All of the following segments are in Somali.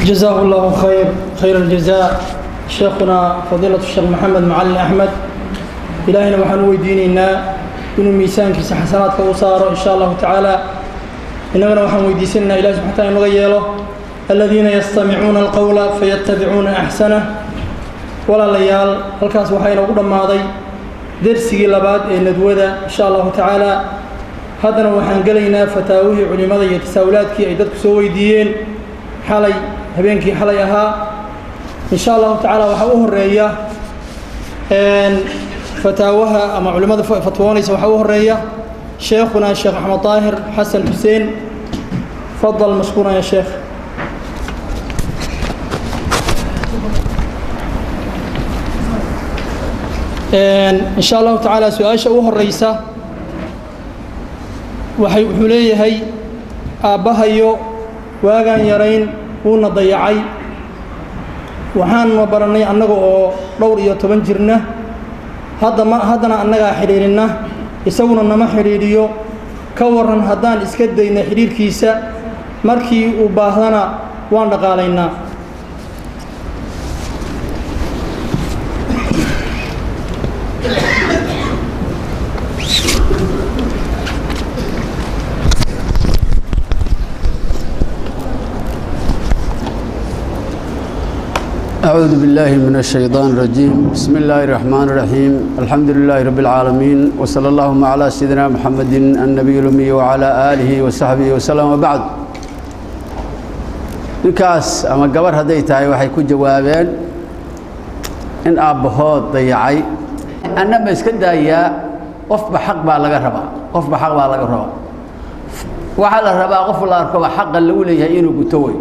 جزاه الله خير خير الجزاء شيخنا فضيلة الشيخ محمد معلم أحمد إلهنا وحن ويديننا إنه ميسان كيس حسنات كوصار إن شاء الله تعالى إننا وحن ويديسنا إله سبحانه وتعالى نغيره الذين يستمعون القول فيتبعون أحسنه ولا ليال الكاس وحين أقول ماضي درسي لبعض ندوذا إن شاء الله تعالى haddana waxaan gelaynaa fataawihii culimmada iyo tasaawulaadkii ay dadku soo weydiiyeen xalay habeenkii xalay ahaa in sha allahu tacaala waxaa u horeeya fataawaha ama culimmada fatwoonaysa waxaa u horeeya sheekhuna sheekh axmed daahir xasan xuseen fadal mashkuuran ya sheekh in sha allahu tacaala su-aasha u horeysa waxay wuxuu leeyahay aabbahayo waagaan yarayn wuuna dayacay waxaanna barannay annaga oo dhowr iyo toban jirna hadda ma haddana annagaa xidhiidhinna isaguna nama xidhiidhiyo ka warran haddaan iska dayna xidhiidhkiisa markii uu baahdana waan dhaqaalaynaa أعوذ بالله من الشيطان الرجيم بسم الله الرحمن الرحيم الحمد لله رب العالمين وصلى اللهم على سيدنا محمد النبي الأمي وعلى آله وصحبه وسلم وبعد ninkaas ama gabar hadday tahay waxay ku jawaabeen in aabbahood dayacay anna ma iska daayaa qofba xaq baa laga rabaa qofba xaq baa laga rabaa waxaa la rabaa qof la arkoba xaqa lagu leeyahay inuu guto wey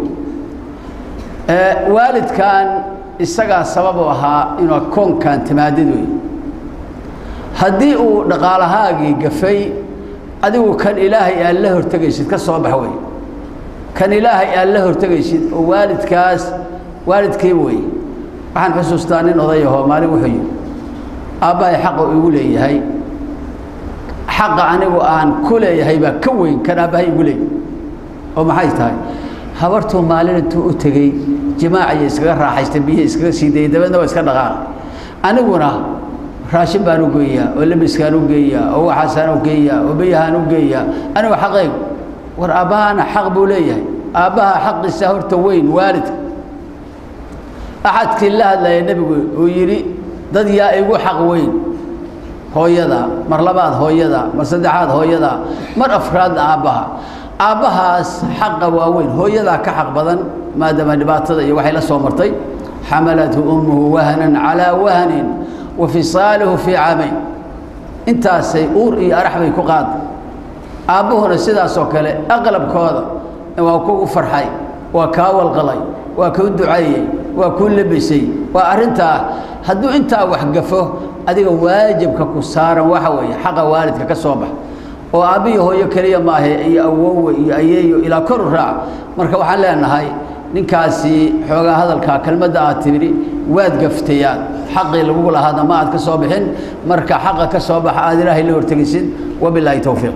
waalidkan isagaa sabab u ahaa inuu koonkan timaadid wey haddii uu dhaqaalahaagii gafay adigu kan ilaahay aad la hortegaysid ka soo bax wey kan ilaahay aad la hortegaysid oo waalidkaas waalidkii wey waxaan xusuustaa nin odayahoo maalin wuxuu yidhi aabbahay xaqa igu leeyahay xaqa anigu aan ku leeyahay baa ka weyn kan aabbahay igu leeyahy oo maxay tahay habartuu maalin intuu u tegey jimaacaya iskaga raaxaystay biyihi iskaga sii dayay dabeedna waa iska dhaqaaqay aniguna raashin baan u geeyaa oo labiskaan u geeyaa oo waxaasaan u geeyaa oo biyahaan u geeyaa anigu xaqaygu war aabbahaana xaq buu leeyahay aabbaha xaqiisa horta weyn waalidka axadkii la hadlaya nebigu uu yidhi dad yaa igu xaq weyn hooyada mar labaad hooyada mar saddexaad hooyada mar afraadna aabbaha aabbahaas xaqa waaweyn hooyadaa ka xaq badan maadaama dhibaatada iyo waxay la soo martay xamalathu ummuhu wahnan calaa wahnin wa fisaaluhu fii caamayn intaasay uur iyo arax bay ku qaaday aabbuhuna sidaasoo kale aqlabkooda waa kugu farxay waa kaa walqalay waa kuu duceeyey waa kuu labisay waa arrintaa hadduu intaa wax gafo adiga waajibka ku saaran waxa weeye xaqa waalidka ka soo bax oo aabbiyo hooyo keliya maahe iyo awowe iyo ayeeyo ilaa kor u raac marka waxaan leenahay ninkaasi xoogaa hadalkaa kelmadda aad tibidhi waad gaftayaad xaqii lagugu lahaadna ma aad ka soo bixin marka xaqa ka soo baxa aad ilaahay la hortegaysid wabilaahi towfiiq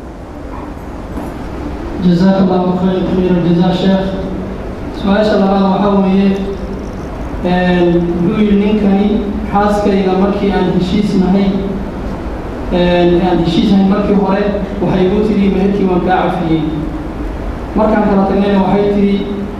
جزاك الله خير خير الجزاء شيخ su-aasha labaad waxaa weeye wuxuu yidhi ninkani xaaskayga markii aan heshiisnahay aan heshiisnahay markii hore waxay igu tidhi meherkii waan kaa cafiyey markaan kala tagnayna waxay tidhi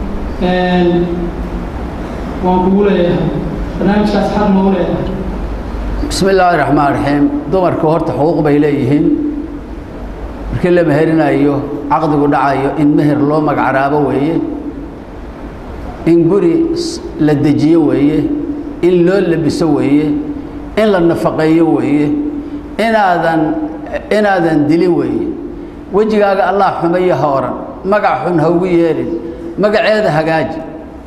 waan kugu leeyahay barnaamijkaas xaq noogu leeyahay bismi illaahi raxmaan raxiim dumarku horta xuquuq bay leeyihiin markii la meherinayo caqdigu dhacayo in meher loo magacraabo weeye in guri la dejiyo weeye in loo labiso weeye in la nafaqeeyo weeye inaadan inaadan dilin weeye wejigaaga allah xumayo ha oran magac xun ha ugu yeelin magaceeda hagaaji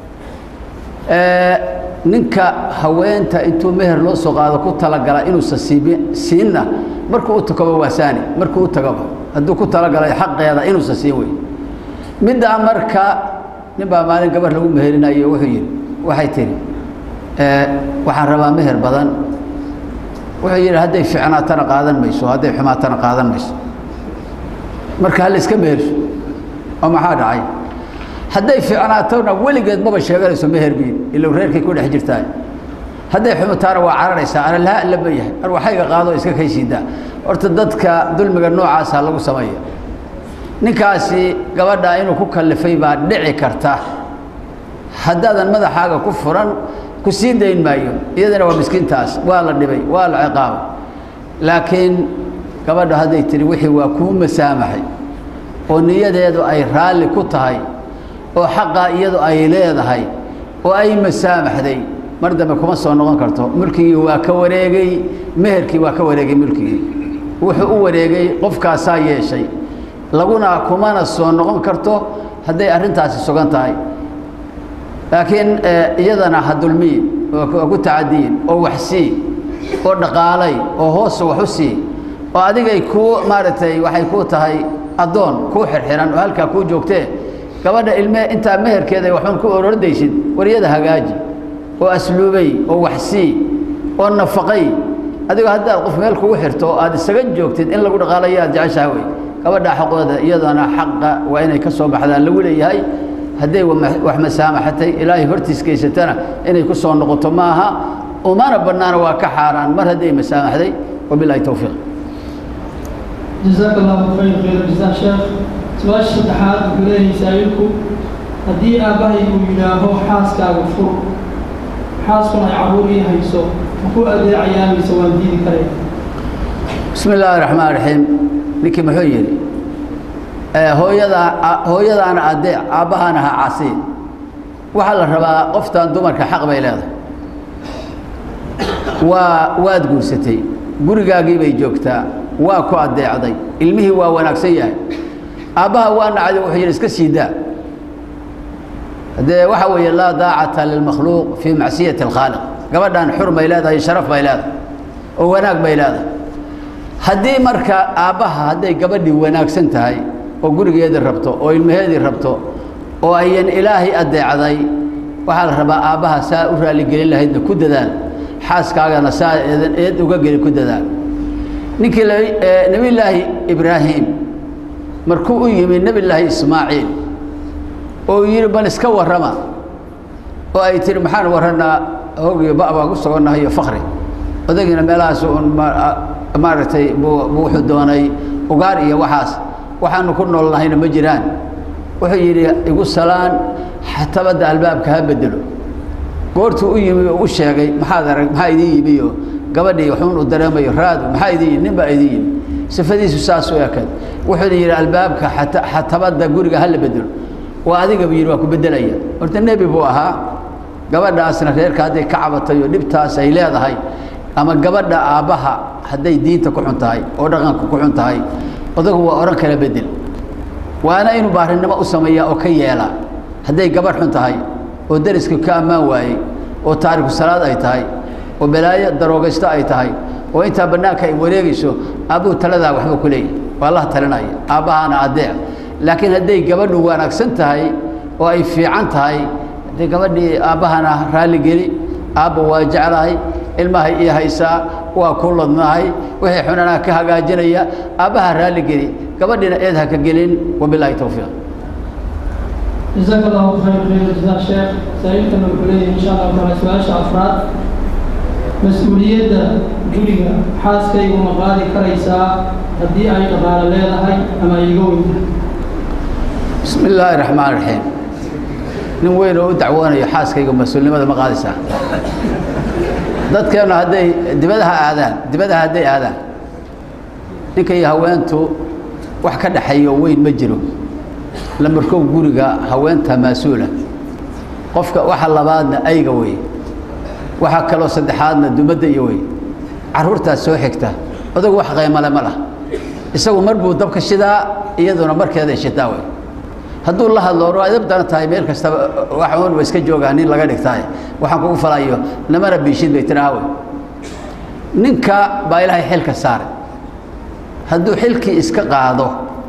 ninka haweenta intuu meher loo soo qaado ku talagala inuusan siibi siinna markuu u tagoba waa saani markuu u tagoba hadduu ku talagalay xaqeeda inuusan siin wey middaa marka nin baa maalin gabar lagu meherinayo wuxuu yidhi waxay tidhi waxaan rabaa meher badan wuxuu yidhi hadday ficnaatana qaadan mayso hadday xumaatana qaadan mayso marka hala iska meherso oo maxaa dhacay hadday fiicnaatona weligeed maba sheeganayso meherbiin ilow reerkay ku dhex jirtaa hadday xumutaana waa cararaysaa ana laha lama yahay ar waxayga qaado iska kaysiidaa horta dadka dulmiga noocaasa lagu sameeya ninkaasi gabadha inuu ku kallifay baa dhici karta haddaadan madaxaaga ku furan ku sii dayn maayo iyadana waa miskiintaas waa la dhibay waa la ciqaabay laakiin gabadha hadday tihi wixii waa kuu masaamaxay oo niyadeedu ay raalli ku tahay oo xaqaa iyadu ay leedahay oo ay masaamaxday mar dambe kuma soo noqon karto mulkigii waa ka wareegay meherkii waa ka wareegay mulkigii wuxuu u wareegay qofkaasaa yeeshay laguna kumana soo noqon karto hadday arrintaasi sugan tahay laakiin iyadana ha dulmiyin oo ku tacadiyin oo wax sii oo dhaqaalay oo hoosa wax u sii oo adigay kuu maaragtay waxay kuu tahay addoon kuu xirxiran oo halkaa kuu joogtee gabadha ilme intaa meherkeeda waxuun ku orordaysid waryada hagaaji oo asluubay oo waxsii oo nafaqay adigoo haddaad qof meel kugu xirto oo aad isaga joogtid in lagu dhaqaalayo aad jeceshaha wey gabadha xaqooda iyadana xaqa waa inay ka soo baxdaan lagu leeyahay hadday wax masaamaxatay ilaahay hortiis geysatana inay ku soo noqoto maaha umana bannaana waa ka xaaraan mar hadday masaamaxday wabilahi towfiiq jazaaka allahu khayr khayr jazaa sheekh su-aasha saddexaad wuxuu leeyahay saa'ilku haddii aabbahay uu yidhaaho xaaskaaga fur xaaskuna ay carruur ii hayso ma ku adeecayaa mise waan diidi karaya bismi illaahi raxmaan raxiim ninkii muxuu yidhi hooyadaa hooyadaana adeec aabbahaana ha casi waxaa la rabaa qoftan dumarka xaq bay leedahay waa waad guursatay gurigaagii bay joogtaa waa ku adeecday ilmihii waa wanaagsan yahay aabbaha waa nacday wuxuu yidhi iska sii daa dee waxa weeye laa daacata lilmakhluuq fii macsiyati alkhaaliq gabadhan xur bay leedahay sharaf bay leedahay oo wanaag bay leedahay haddii marka aabbaha hadday gabadhii wanaagsan tahay oo gurigeedii rabto oo ilmaheedii rabto oo ayan ilaahay adeecday waxaa la rabaa aabbaha saa u raaligelin lahaydna ku dadaal xaaskaagana saa eedan eed uga geli ku dadaal ninkii nebillaahi ibraahim markuu u yimi nebillaahi ismaaciil oo yidhi bal iska warrama oo ay tihi maxaan warranaa hogiyo ba baan ku sogonnahay iyo fakri odagiina meelahaas un maaragtay buu wuxuu doonay ugaar iyo waxaas waxaanu ku nool nahayna ma jiraan wuxuu yidhi igu salaan xatabadda albaabka ha bedelo goortuu u yimi oo u sheegay maxaad arag maxaa idiin yimi oo gabadhii waxuun u dareemayo raadu maxaa idiin yimi nin baa idiin yimi sifadiisu saas u ekad wuxuuna yidhi albaabka xatabadda guriga ha la bedelo waa adigaba yidhi waa ku beddelaya horta nebi buu ahaa gabadhaasna reerka hadday ka cabatay oo dhibtaas ay leedahay ama gabadha aabbaha hadday diinta ku xun tahay oo dhaqanka ku xun tahay odagu waa odhan kala bedel waana inuu baarinimo u sameeyaa oo ka yeela hadday gabadh xun tahay oo deriska ka ammaan waayey oo taariku salaad ay tahay oo balaayo daroogaysto ay tahay oo intaa bannaanka ay wareegayso aabbuu taladaa waxba ku leeyahy waa laha talinaya aabbahaana adeec laakiin hadday gabadhu wanaagsan tahay oo ay fiican tahay haddii gabadhii aabbahana raalligeli aabba waa jeclahay ilmahay ii haysaa waa ku ladnahay wixii xunanaa ka hagaajinaya aabbaha raalligeli gabadhiina eed ha ka gelin wabilaahi towfiiq jazaaka allahu khayr khayr jazaa sheekh saa-iilkana wuxuu leeyahay insha allahu taala su-aasha afraad mas-uuliyadda guriga xaaskaygu ma qaadi karaysaa haddii ay dhaqaalo leedahay ama ay iga weyntahay bismi illaahi raxmaan raxiim nin weyn oo u dacwoonayo xaaskayga mas-uulnimada ma qaadaysaa dadkeennu hadday dibadaha aadaan dibadaha hadday aadaan ninka iyo haweentu wax ka dhaxeeyo weyn ma jiro lamarkow guriga haweenta mas-uula qofka waxa labaadna ayga wey waxaa kaloo saddexaadna dumadda iyo wey carruurtaas soo xigta odagu wax qaymale ma lah isagu mar buu dabka shidaa iyaduna markeeday shitaa wey hadduu la hadlo or adab daran tahay meel kastaba wax uun wa iska joogaa nin laga dhigtaay waxaan kugu falayo namana biishid bay tiraha wey ninka baa ilaahay xilka saaray hadduu xilkii iska qaado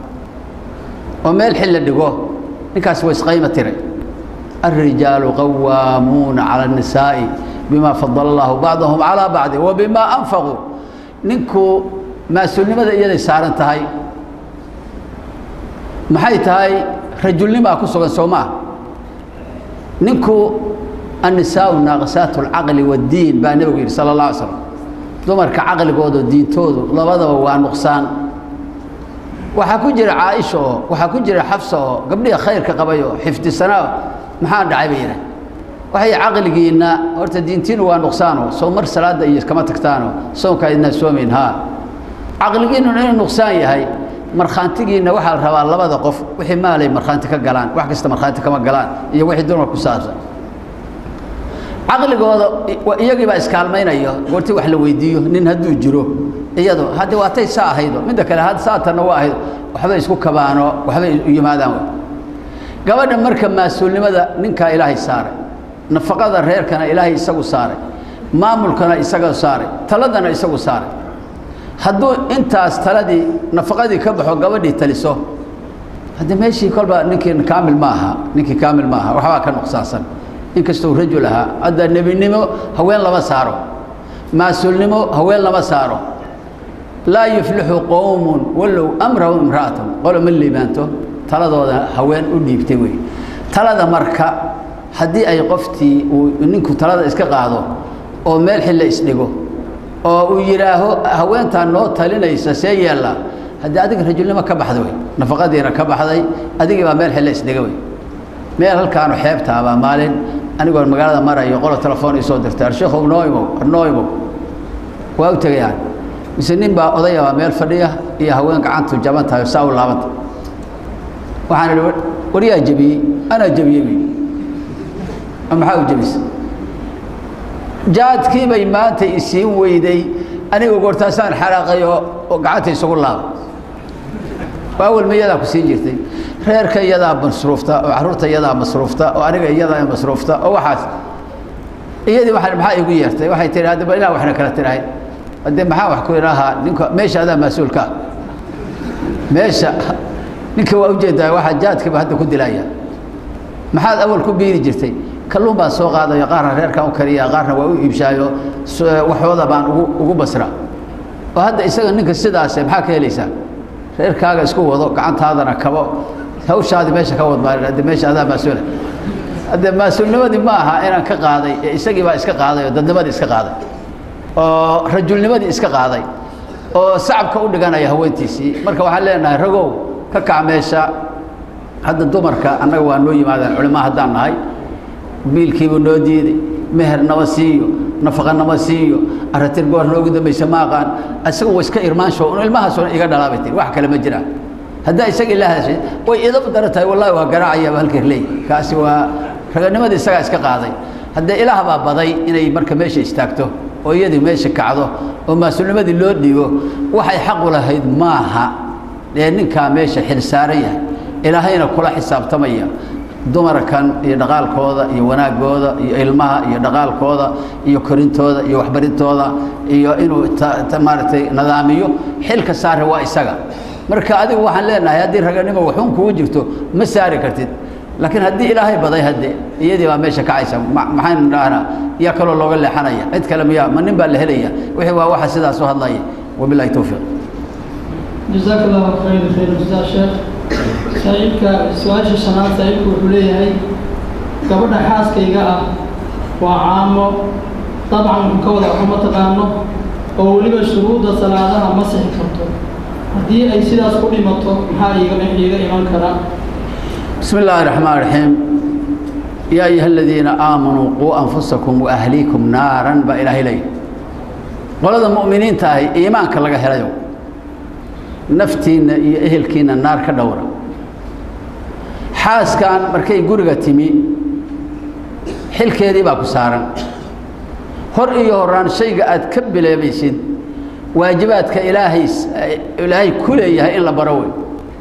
oo meel xil la dhigo ninkaas waa isqayma tiray الرجال قوامون على النساء بما فضل الله بعضهم على بعض وبما أنفقوا نinku mas-uulnimada iyaday saaran tahay maxay tahay rajulnimaa ku sugan soo maa ninku annisaau naaqisaatu alcaqli waddiin baa nebigu yidhi sala allah alay slam dumarka caqligooda diintoodu labadaba waa nuqsaan waxaa ku jira caaisha oo waxaa ku jira xafsa oo gabdhiha khayrka qabay oo xifdisanaa maxaa dhacay bay yidhaah waxay caqligiinna horta diintiinu waa nuqsaano soo mar salaadda iyo kama tagtaano soonkaa idnaa soomayn haa caqligiinnuna inuu nuqsaan yahay markhaantigiinna waxaa la rabaa labada qof wixii maalay markhaanti ka galaan wax kasta markhaanti kama galaan iyo wixii dumar ku saabsan caqligooda iyagii baa iskaalmaynayo goortii wax la weydiiyo nin hadduu jiro iyado hadde waatay saa ahaydo midda kale had saatanna waa ahayd waxbay isku kabaano waxbay u yimaadaan gabadha marka mas-uulnimada ninkaa ilaahay saaray nafaqada reerkana ilaahay isagu saaray maamulkana isaga saaray taladana isagu saaray hadduu intaas taladii nafaqadii ka baxo gabadhii taliso hadde meeshii kolba ninkii kaamil ma aha ninkii kaamil ma aha waxbaa ka nuqsaansan inkastuu rajul ahaa hadda nebinimo haween lama saaro mas-uulnimo haween lama saaro laa yuflixu qowmun wallow amrahu imra'atun qolo ma liibaanto taladooda haween u dhiibtay wey talada marka haddii ay qoftii uu ninku talada iska qaado oo meel xille isdhigo oo uu yidhaaho haweentaa noo talinaysa see yeella haddii adiga rajulnimo ka baxda wey nafaqadiina ka baxday adigii baa meel xille isdhiga wey meel halkaanu xeebtaabaa maalin anigoon magaalada marayo qolo telefoon isoo dirtay arsheekhow noo imow noo imow waa u tegayaan mise nin baa odayabaa meel fadhiya iyo haween gacantu jaban tahay saa u laabanta waxaan idhi waryaa jebiyey anaa jebiyey buy maxaa u jebisa jaadkii bay maanta isiin weyday aniga goortaasaan xaraaqay oo gacanta isugu laaba awal ma iyadaa ku siin jirtay reerka iyadaa masruufta oo carruurta iyadaa masruufta oo aniga iyadaa masruufta oo waxaas iyadii waa maxaa igu yeertay waxay tihi hadda ba ilah waxna kala tirahay haddee maxaa wax ku idhaahaa ninka meesha adaa mas-uulka meesha ninka waa ujeedaa waxaa jaadkiiba hadda ku dilaya maxaad awal ku biiri jirtay kalluun baan soo qaadayo qaarna reerkaan u kariya qaarna waa u iibshaayo waxooda baan ugu ugu basra oo hadda isaga ninka sidaase maxaa ka helaysaa reerkaaga isku wado gacantaadana kabo hawshaadii meesha ka wadmaarin hadde meesha adaa mas-uula hadde mas-uulnimadii ma aha inaan ka qaaday ee isagii baa iska qaaday oo dadnimadii iska qaaday oo rajulnimadii iska qaaday oo sacabka u dhiganaya haweentiisii marka waxaan leenahay ragow ka kac meesha hadda dumarka annaga waa noo yimaadaan culimo haddaan nahay biilkiibuu noo diiday meher nama siiyo nafaqa nama siiyo aratir goor noogu dambaysa ma aqaan isaga wa iska irmaansho un ilmahaasoo iga dhalaabay tiri wax kale ma jiraan haddaa isaga ila hadashay way idab dara tahay wallahi waa garaacayaaba halkii leey kaasi waa raganimadii isagaa iska qaaday haddee ilaah baa baday inay marka meesha istaagto oo iyadii meesha kacdo oo mas-uulnimadii loo dhiibo waxay xaqu lahayd maaha ee ninkaa meesha xil saaran yahay ilaahayna kula xisaabtamaya dumarkan iyo dhaqaalkooda iyo wanaagooda iyo ilmaha iyo dhaqaalkooda iyo korintooda iyo waxbarintooda iyo inuu maaragtay nidaamiyo xilka saare waa isaga marka adigu waxaan leenahay haddii raganimo waxuun kugu jirto ma saari kartid laakiin haddii ilaahay baday hadde iyadii baa meesha kacaysa maxaynu dhahnaa yaa kaloo looga leexanaya cid kale miyaa ma nin baa la helaya wixii waa waxa sidaas u hadlaya wabilahi towfiiq jazaaka allahu khayr khayr jazaa sheekh saaxiibka su-aasha shanaad saaxiibku wuxuu leeyahay gabadha xaaskayga ah waa caamo dabcan wuxuu ka wada waxba ma taqaano oo weliba shuruudda salaadaha ma sixi karto haddii ay sidaas ku dhimato maxaa iiga iiga iman kara بسم الله الرحمن الرحيم يا أيها الذين آمنوا قوا أنفسكم وأهليكم نارا بإله إليه قولوا المؤمنين تاهي إيمانك لغا هلايو نفتينا iyo ehelkiina naar ka dhowra xaaskan markay guriga timi xilkeedii baa ku saaran hor iyo horaan shayga aad ka bileebaysid waajibaadka ilaahay ilaahay ku leeyahay in la baro wey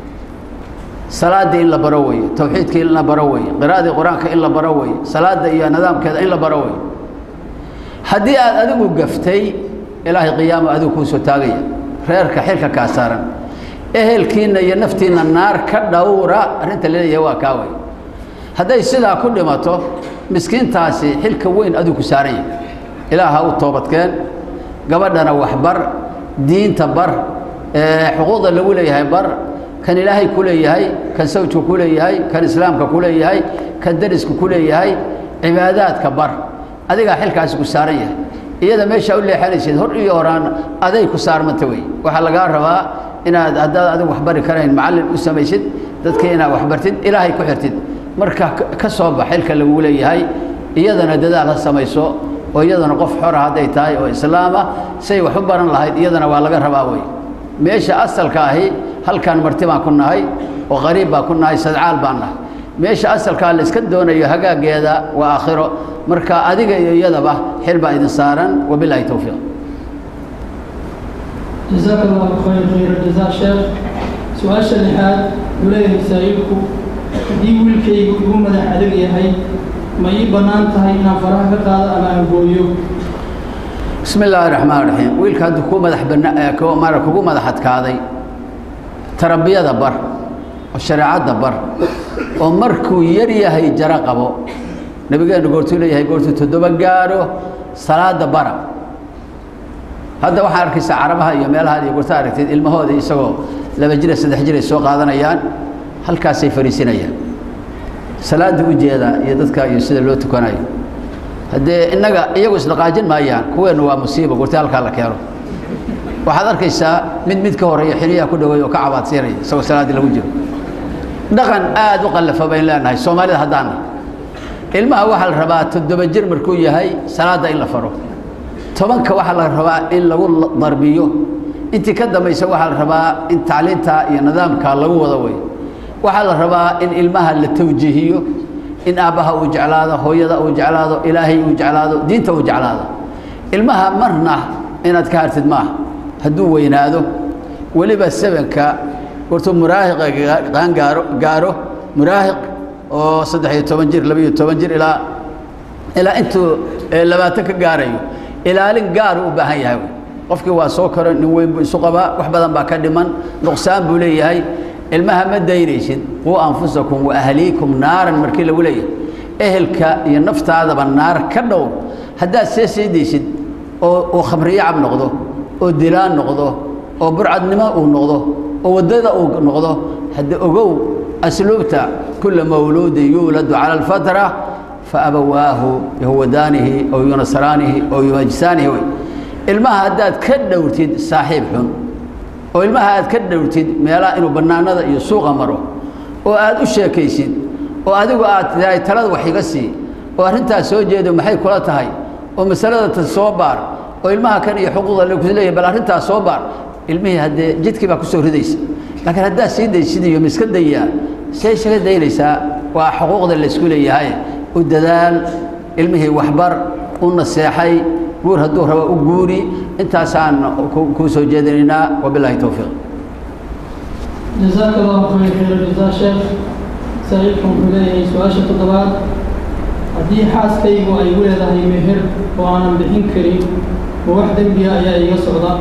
salaada in la baro weeye tawxiidka in la baro weeye qiraa'adii qur-aanka in la baro weeye salaada iyo nidaamkeeda in la baro weeye haddii aad adigu gaftay ilaahay qiyaama adigu kuu soo taagaya reerka xilka kaa saaran ehelkiinna iyo naftiinna naar ka dhowra arrinta laleeyahay waa kaa wey hadday sidaa ku dhimato miskiintaasi xilka weyn adigu ku saaran yahay ilaaha u toobadkeen gabadhana waxbar diinta bar xuquuqda lagu leeyahay bar kan ilaahay ku leeyahay kan sawjka ku leeyahay kan islaamka ku leeyahay kan dariska ku leeyahay cibaadaadka bar adigaa xilkaasi ku saaran yahay iyada meeshaa u leexanaysid hor iyo horaan aday ku saarmanta wey waxaa lagaa rabaa inaad haddaad adigu waxbari karayn macallin u samaysid dadka inaad waxbartid ilaahay ku xirtid marka ka soo bax xilka lagu leeyahay iyadana dadaal ha samayso oo iyadana qof xora hadday tahay oo islaama say wax u baran lahayd iyadana waa laga rabaa wey meesha asalka ahi halkan marti baan ku nahay oo qariib baan ku nahay sadcaal baan nahay meesha asalkaa la iska doonayo hagaageeda waa aakhiro marka adiga iyo iyadaba xil baa idin saaran wabilaahi towfiiq jazaaka allahu khayr khayra jazaa sheekh su-aasha lixaad wuxuu leeyahay masaa'ilku haddii wiilkaygu igu madax adag yahay ma ii bannaan tahay inaan faraha ka qaado ama aan gooyo bismi illaahi raxmaan raxiim wiilka hadduu ku madax bana mara kugu madax adkaaday tarbiyada bar oo shareecadda bar oo markuu yar yahay jaro qabo nabigeenu goortuu leeyahay goortuu toddoba gaadho salaada bara hadda waxaa arkaysaa carabaha iyo meelaha iyo goorta aragteed ilmahooda isagoo laba jira saddex jir ay soo qaadanayaan halkaasay fariisinayaan salaada u jeeda iyo dadka iyo sida loo tukanayo haddee innaga iyagu isdhaqaajin maayaan kuweennu waa musiiba goorta halkaa la keeno waxaad arkaysaa mid mid ka horeeya xiliyaha ku dhaweey oo ka cabaadsiinaya isagoo salaaddii lagu jiro dhaqan aada u qallafa bayn leenahay soomaalida haddaana ilmaha waxaa la rabaa toddoba jir markuu yahay salaadda in la faro tobanka waxaa la rabaa in lagu darbiyo intii ka dambaysa waxaa la rabaa in tacliinta iyo nidaamka lagu wado wey waxaa la rabaa in ilmaha la tawjiihiyo in aabbaha uu jeclaado hooyada uu jeclaado ilaahay uu jeclaado diinta uu jeclaado ilmaha marna inaad ka hartid maaha hadduu weynaado weliba sebenka hortuu muraahiqa qaangaaro gaaro muraahiq oo saddex iyo toban jir laba iyo toban jir ilaa ilaa intuu labaatan ka gaarayo ilaalin gaaru u baahan yahay qofkii waa soo koro nin weyn buu isu qabaa wax badan baa ka dhiman nuqsaan buu leeyahay ilmaha ma daynaysid quu anfusakum wa ahliikum naaran markii lagu leeyahay ehelka iyo naftaadaba naar ka dhowr haddaad see seedaysid oo uu khamriyo cab noqdo oo dilaan noqdo oo burcadnimo uu noqdo oo waddada uu noqdo hadda ogow asluubta kula mawluudin yuuladu cala alfatra faabawaahu yahuwadaanihi ow yunasraanihi ow yumajsaanihi wey ilmaha haddaad ka dhowrtid saaxiib xun oo ilmaha aad ka dhowrtid meelaha inuu bannaanada iyo suuqa maro oo aad u sheekaysid oo adigu aad tahay talada wax iga sii oo arrintaas soo jeedo maxay kula tahay oo masalada ta soo baar oo ilmaha kan iyo xuquuqda lagu leeyahay bal arrintaas soo baar ilmihii haddee jidkii baa ku soo ridaysa laakiin haddaad sii daysid iyo miska dayaa see isaga daynaysaa waa xuquuqda laysku leeyahay u dadaal ilmihii waxbar u naseexay guur hadduu rabo u guuri intaasaan kuu soo jeedinaynaa wabilaahi towfiiq jazaaka allahu khayr khayra jazaa sheekh saaiibkan wuxuu leeyahay su-aasha toddobaad haddii xaaskaygu ay igu leedahay meher oo aanan bixin karin ma wax dembiga ayaa iga socda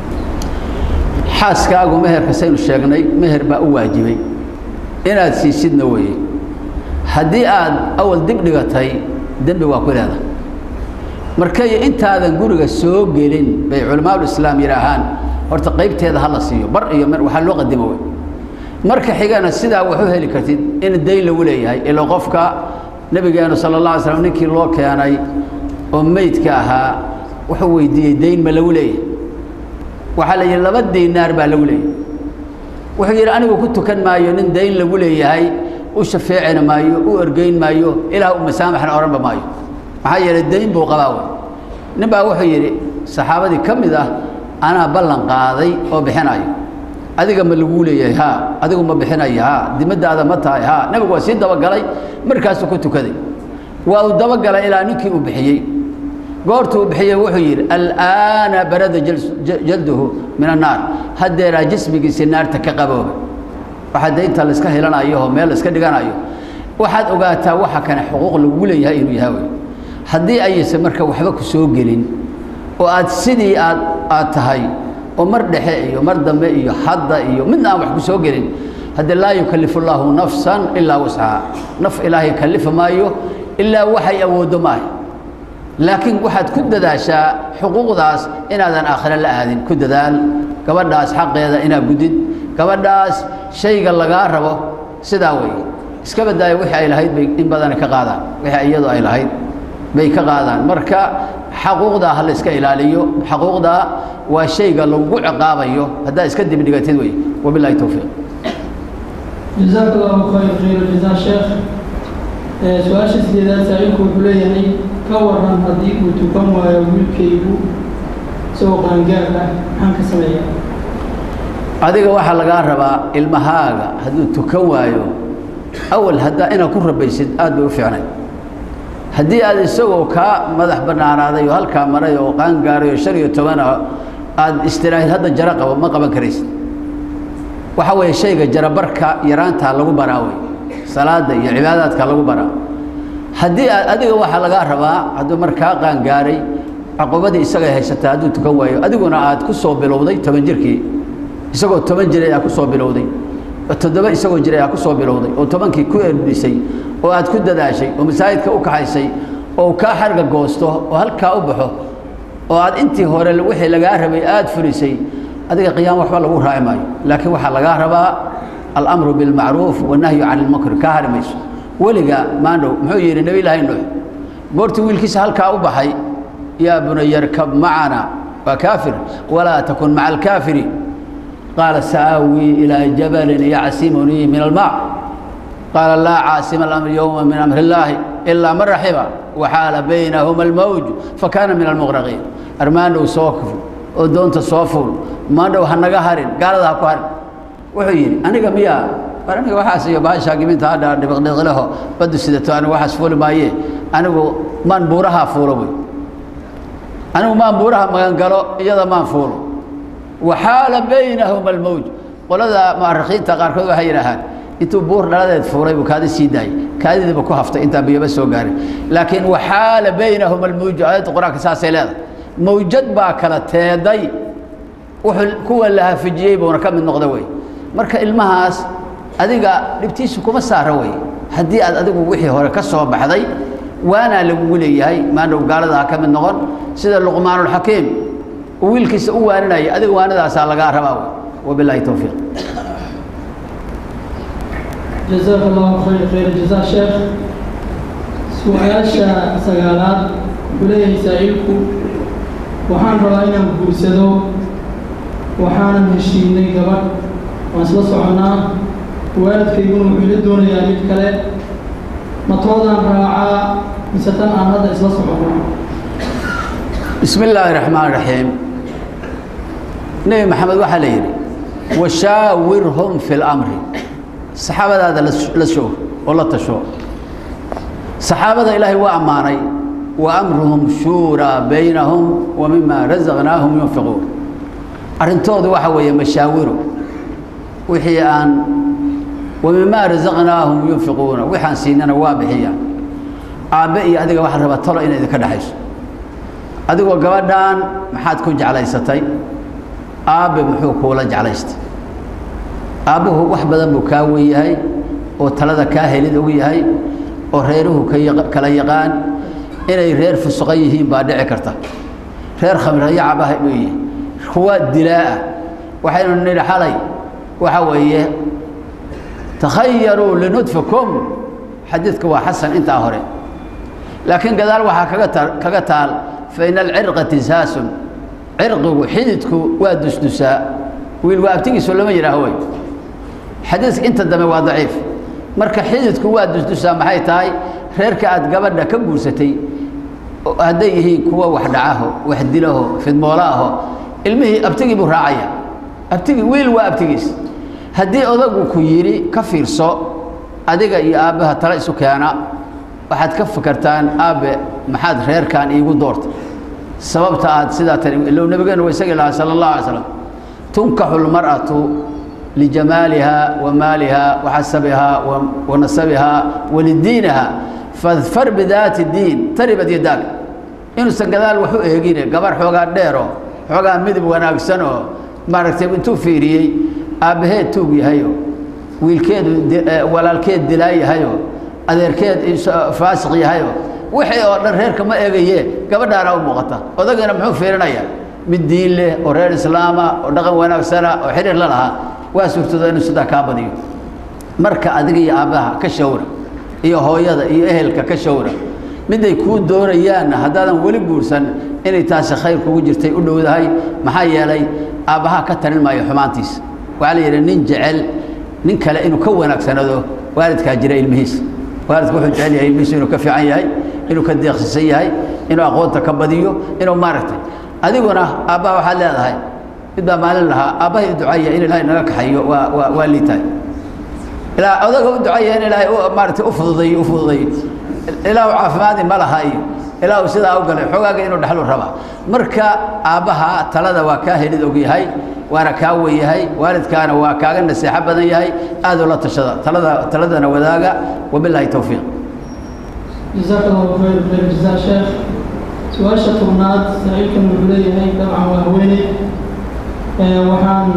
xaaskaagu meherka saynu sheegnay meher baa u waajibay inaad siisidna weeye haddii aad awal dib dhigatay dembi waa ku leedahay markay intaadan guriga soo gelin bay culamaadulislaam yidhaahaan horta qaybteeda ha la siiyo bar iyo mer waxaa loo qadimo wey marka xigana sidaa wax u heli kartid in dayn lagu leeyahay ila qofka nebigeenu sala allah alay slam ninkii loo keenay oo meydka ahaa wuxuu weydiiyey dayn ma lagu leeyahay waxaa la yidhi laba diinaar baa lagu leeyahay wuxuu yidhi anigu ku tukan maayo nin dayn lagu leeyahay u shafeecina maayo u ergeyn maayo ilaah u masaamaxna odhanba maayo maxaa yeelay dayn buu qabaa wey nin baa wuxuu yidhi saxaabadii ka mid ah anaa ballan qaaday oo bixinayo adiga ma laguu leeyahay haa adigu ma bixinayo haa dimadaada ma tahay haa nebigu waa sii dabagalay markaasuu ku tukaday waa uu dabagalay ilaa ninkii uu bixiyey goortuu bixiyey wuxuu yidhi al'aana barada jalduhu min annaar haddeeraa jismigiisii naarta ka qabooba waxaa daynta layska helanayo oo meel layska dhiganayo waxaad ogaataa waxa kane xuquuq lagu leeyahay inuu yahay wey haddii ayaysan marka waxba ku soo gelin oo aad sidii aad aad tahay oo mar dhexe iyo mar dambe iyo hadda iyo midna aan wax ku soo gelin haddii laa yukallifu llaahu nafsan ilaa wascaha naf ilaahay kallifa maayo ilaa waxay awooddo maaha laakiin waxaad ku dadaashaa xuquuqdaas inaadan aakhire la aadin ku dadaal gabadhaas xaqeeda inaad gudid gabadhaas shayga lagaa rabo sidaa weeye iska badaayo wixii ay lahayd bay in badani ka qaadaan wixii iyadu ay lahayd bay ka qaadaan marka xaquuqdaa ha la iska ilaaliyo xaquuqdaa waa shayga lagu ciqaabayo haddaa iska dibdhigatid wey wabilahi towfiiq jazaak allahu khayr khayr jazaa sheekh su-aasha sideedaad saa'ilku wuxuu leeyahay ka waran haddii uu tukan waayo wiilkaygu isagoo qaangaar ah maxaan ka sameeyaa adiga waxaa lagaa rabaa ilmahaaga hadduu tukan waayo awal haddaa inaad ku rabaysid aad bay u fiicnay haddii aad isagoo kaa madax bannaanaaday oo halkaa maray oo qaangaaray oo shan iyo toban ah aad istiraahid hadda jaro qabo ma qaban karaysid waxa weeye shayga jarabarka yaraantaa lagu baraa wey salaada iyo cibaadaadka lagu baraa haddii aad adiga waxaa lagaa rabaa hadduu markaa qaangaaray caqubadii isagay haysataa hadduu tukan waayo adiguna aad ku soo bilowday toban jirkii isagoo toban jiray aad ku soo bilowday toddoba isagoo jiray aad ku soo bilowday oo tobankii ku erdhisay oo aad ku dadaashay oo masaajidka u kaxaysay oo kaa xarga goosto oo halkaa u baxo oo aad intii hore wixii lagaa rabay aad fulisay adiga qiyaam waxba lagu raaci maayo laakiin waxaa lagaa rabaa alamru bilmacruuf wanahyu can ilmunkar kaa hari mayso weliga maandhow muxuu yidhi nebi ilaahay nuux goortii wiilkiisa halkaa u baxay yaa bunaya rkab macana waa kaafir walaa takun maca alkaafiriin qaala sa'aawii ilaa jabalin yacsimunii min almac qaala laa caasima alamri yowma min amri illaahi ilaa man raxima waxaala baynahuma almawj fakaana min almuqraqiin armaandhow soo kufl oo doonta soo fuul maandhow ha naga harin gaalada ha ku harin wuxuu yidhi aniga miyaa war aniga waxaas iyo baashaa giminta hadha dhibiqdhiqleho baddu sidato anigu waxaas fuuli maaye anigu maan buurahaa fuulo wey anigu maan buuraha magangalo iyada maan fuulo waxaala baynahuma almawj qolada mu'arikhiinta qaarkood waxay yidhaahaan intuu buur dhaladeed fuulay buu kaadi sii daayay kaadidiiba ku haftay intaan biyaba soo gaarin laakiin waxaala baynahuma almawju aayadda qur-aanka saasay leedahay mawjad baa kala teeday wuxuu kuwa la hafijiyey buuna ka mid noqda wey marka ilmahaas adiga dhibtiisu kuma saara wey haddii aad adigu wixii hore ka soo baxday waanaa lagugu leeyahay maandhow gaalada ha ka mid noqon sida luqmaanulxakiim uu wiilkiisa u waaninaya adiga waanadaasaa lagaa rabaa wey wabilaahi towfiiq jazaak allahu khayr khayr jazaa sheekh su-aasha sagaalaad wuxuu leeyahay saa'ilku waxaan rabaa inaan guursado waxaanan heshiinay gabadh waan isla soconnaa waalidkayguna wuxuu ila doonayaa mid kale matoodaan raacaa mise tan aan hadda isla soconno bismi illaahi raxmaan raxiim nebi maxamed waxaa la yidhi washaawirhum fi lamri saxaabadaada la shoog oo la tasho saxaabada ilaahay waa ammaanay wa amruhum shuuraa baynahum wa mima rasaqnaahum yunfiquun arrintoodu waxa weeye mashaawiru wixii aan wa mimaa rasaqnaahum yunfiquuna waxaan siinana waa bixiyaan aabbe iyo adiga waxaa rabaa talo inay idinka dhexayso adigoo gabadhan maxaad ku jeclaysatay aabbe muxuu kuula jeclaystay aabbuhu wax badan buu kaa wen yahay oo talada kaa helid og yahay oo reeruhu kala yaqaan inay reer fusuqa yihiin baa dhici karta reer khamrayacabah buu yihi kuwa dilaaah waxaynu nidhi xalay waxa weeye takhayaruu linudfikum xadiidka waa xasan intaa hore laakiin gadaal waxaa kaga ta kaga taal faina alcirqa tisaasun cirqigu xididku waa dusdusaa wiil waa abtigiisu lama yidhaaho wey xadiiska inta dambe waa daciif marka xididku waa dusdusaa maxay tahay reerka aad gabadha ka guursatay hadday yihiin kuwa wax dhacaho wax dilaho fidmoolaaho ilmihii abtigii buu raacaya abtigii wiil waa abtigiis haddii odagu ku yidhi ka fiirso adiga iyo aabbaha tala isu keena waxaad ka fakartaan aabbe maxaad reerkan iigu doortay sababta aad sidaa tani ilow nabigeenu wa isagii lahaa sala allahu alay slam tunkaxu lmar'atu lijamaaliha wa maaliha wa xasabiha wa nasabiha wa lidiiniha fadfar bidaati diin taribad yadaag inuusan gadaal wax u eegine gabar xoogaa dheero xoogaa midab wanaagsan oo maaragtay intuu fiiriyey aabbaheed tuug yahayo wiilkeedu walaalkeed dilaa yahayo adeerkeed faasiq yahayo wixii oo dhan reerka ma eegaye gabadhaana u muuqata odagana muxuu fiirinaya mid diin leh oo reer islaama oo dhaqan wanaagsana oo xiriir la lahaa waa suurtooda inuu sidaa kaa badiyo marka adiga iyo aabbaha ka shawra iyo hooyada iyo ehelka ka shawra miday kuu doonayaanna haddaadan weli guursan inay taasi khayr kugu jirtay u dhowdahay maxaa yeelay aabbaha ka tarin maayo xumaantiisa waxaa la yidhi nin jecel nin kale inuu ka wanaagsanado waalidkaa jira ilmihiisa waalidku wuxuu jecel yahay ilmihiisu inuu ka fiican yahay inuu ka deeqsisan yahay inuu aqoonta ka badiyo inuu maaragtay adiguna aabbaha waxaad leedahay mid baa maalin lahaa aabbahay u ducaya in ilaahay naga kaxayo waa waa waa liitahay ilaa odaga u ducaya in ilaahay maaragtay u fududayo u fududayo ilaahu caafimaadi ma laha iyo ilaahu sidaa u galay xoogaaga inuu dhexlu rabaa marka aabbaha talada waa kaa helid og yahay waana kaa wen yahay waalidkaana waa kaaga naseexo badan yahay aad ula tashada talada taladana wadaaga wabilaahi towfiiq جزاك الله خير خير جزاء شيخ su-aasha tobnaad saa-iilkan wuxuu leeyahay dabcan waa haweeney waxaan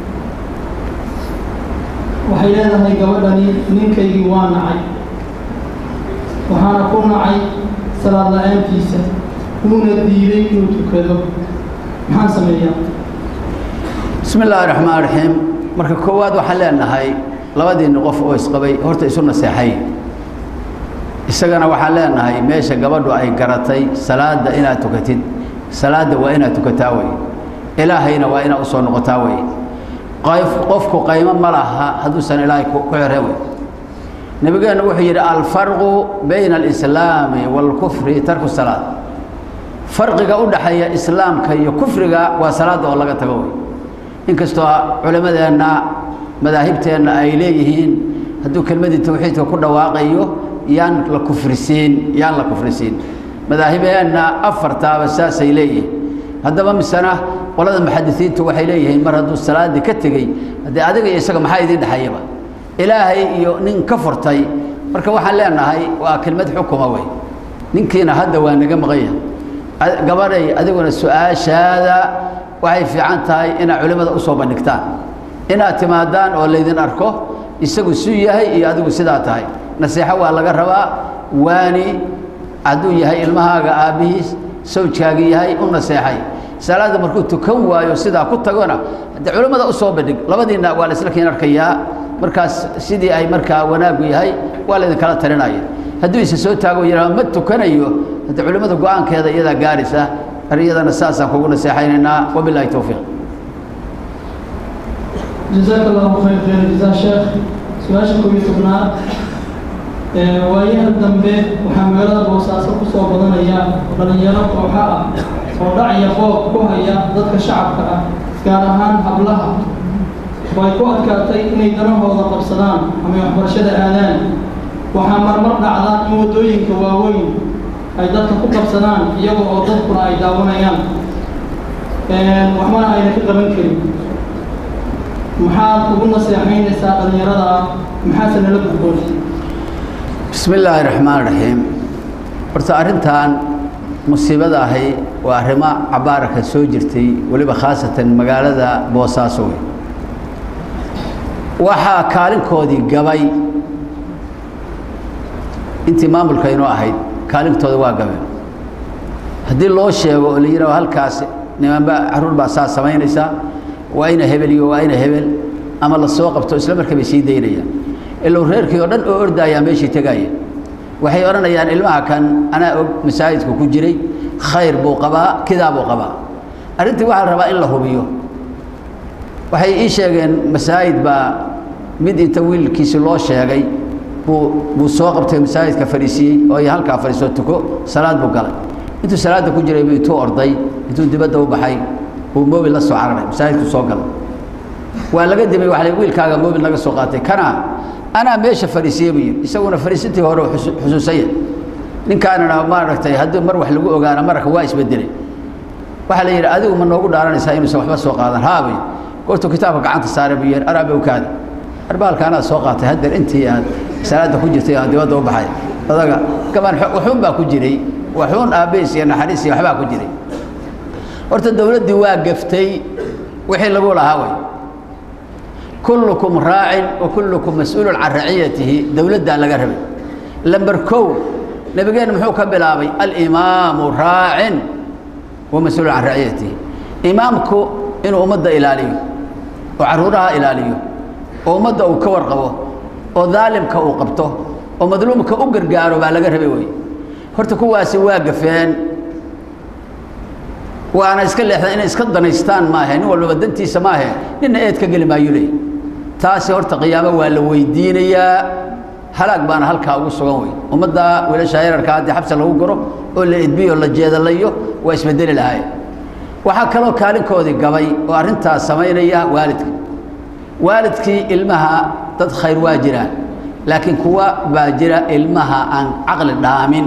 waxay leedahay gabadhani ninkaygii waa nacay waxaana ku nacay salaad la-aantiisa wuuna diiday inuu tukado maxaan sameeyaa bismi illaahi raxmaan raxiim marka koowaad waxaan leenahay labadiinni qof oo isqabay horta isu naseexay isagana waxaan leenahay meesha gabadhu ay garatay salaadda inaad tukatid salaadda waa inaad tukataa wey ilaahayna waa inaad usoo noqotaa wey qayf qofku qaymo ma laha hadduusan ilaahay ku xireen wey nabigeennu wuxuu yidhi alfarqu bayna alislaami waalkufri tarku salaad farqiga u dhaxeeya islaamka iyo kufriga waa salaadda oo laga tago wey inkastoo culimmadeenna madaahibteenna ay leeyihiin hadduu kelmadii tawxiidka ku dhawaaqayo yaan la kufrisiin yaan la kufrisiin madaahibeenna afartaaba saasay leeyihiin haddaba misena qolada muxadisiintu waxay leeyihiin mar hadduu salaaddii ka tegey haddee adiga iyo isaga maxaa idiin dhexeeyaba ilaahay iyo nin ka furtay marka waxaan leenahay waa kelmad xukuma wey ninkiina hadda waa naga maqanya gabadhay adiguna su-aashaada waxay fiican tahay inaad culimmada usoo bandhigtaan inaad timaadaan oo laydin arko isagu suu yahay iyo adigu sidaa tahay naseexo waa laga rabaa waani hadduu yahay ilmahaaga aabbihiis sawjkaagii yahay u naseexay salaadda markuu tukan waayo sidaa ku tagona haddee culimmada u soo bandhig labadiinna waa la isla kiin arkayaa markaas sidii ay markaa wanaaggu yahay waa laydinkala talinaya hadduu isa soo taago yidhahdo ma tukanayo haddee culimmada go-aankeeda iyadaa gaaraysa iyadana saasaan kugu naseexaynaynaa wabilaahi towfiiq جزاك الله خير خير جزاء شيخ su-aasha koob iyo tobnaad waayaha dambe waxaa magaalada boosaaso ku soo badanaya dhalinyaro kooxa ah oo dhacaya qoob ku haya dadka shacabka ah gaar ahaan hablaha oo ay ku adkaatay inay danahooda qabsadaan ama ay waxbarashada aadaan waxaa marmar dhacda in waddooyinka waaweyn ay dadka ku qabsadaan iyaga oo dadkuna ay daawanayaan waxbana ayna ka qaban karin maxaad ugu naseexaynaysaa dhallinyarada ah maxaase nala gudboon bismi illaahi raxmaan raxiim horta arrintan musiibada ahi waa arrimo cabaaraka soo jirtay weliba khaasatan magaalada boosaaso wey waxaa kaalinkoodii gabay intii maamulka inoo ahayd kaalintooda waa gabeen haddii loo sheego oo la yidhaho halkaas nimanba carruur baa saa samaynaysaa waa ina hebel iyo waa ina hebel ama la soo qabto isla marka bay sii daynayaan ilow reerkii oo dhan oo ordaayaa meeshii tegaaya waxay odhanayaan ilmaha kan anaa og masaajidku ku jiray khayr buu qabaa kidaa buu qabaa arrintii waxaa la rabaa in la hubiyo waxay ii sheegeen masaajid baa mid inta wiilkiisi loo sheegay buu buu soo qabtay masaajidka fadhiisiyey oo iyo halkaa fadhiisoo tuko salaad buu galay intuu salaadda ku jiray buu intuu orday intuu dibadda u baxay buu mobil la soo cararay masaajidku soo galay waa laga dimay waa la wiilkaaga mobil laga soo qaatay kana anaa meesha fadhiisiyey buu yidhi isaguna fadhiisintii hore xusuusaya ninkaanana maaragtay haddii mar wax lagu ogaana marka waa isbedelay waxaa la yidhi adigu ma noogu dhaaranaysaa inuusan waxba soo qaadan haabay goortuu kitaabka gacanta saaray buu yidhi araabay ukaada arbaalka anaad soo qaatay haddeer intii aad salaadda ku jirtay aan dibadda u baxay odaga gaban waxuun baa ku jiray waxuun aabbeys iyo naxariis iyo waxbaa ku jiray horta dowladdii waa gaftay wixii lagu lahaa way kullukum raacin wa kullukum mas-uulun can raciyatihi dowladdaa laga rabay lamber kow nabigeenna muxuu ka bilaabay alimaamu raacin wa mas-uulun can raciyatihi imaamku inuu ummadda ilaaliyo oo carruuraha ilaaliyo oo ummadda uu ka warqabo oo daalimka uu qabto oo madluumka u gargaaro baa laga rabay wey horta kuwaasi waa gafeen waana iska leexdeen inay iska danaystaan maahe nin walbaba dantiisa maahe ninna eed ka geli maayo leey taasi horta qiyaamo waa la weydiinayaa halaag baana halkaa ugu sugan wey ummadda wiilasha yararka haddii xabsi lagu guro oo la edbiyo la jeedalayo waa isbedeli lahaay waxaa kaloo kaalinkoodii gabay oo arrintaas samaynaya waalidka waalidkii ilmaha dad khayr waa jiraan laakiin kuwa baa jira ilmaha aan caqli dhaamin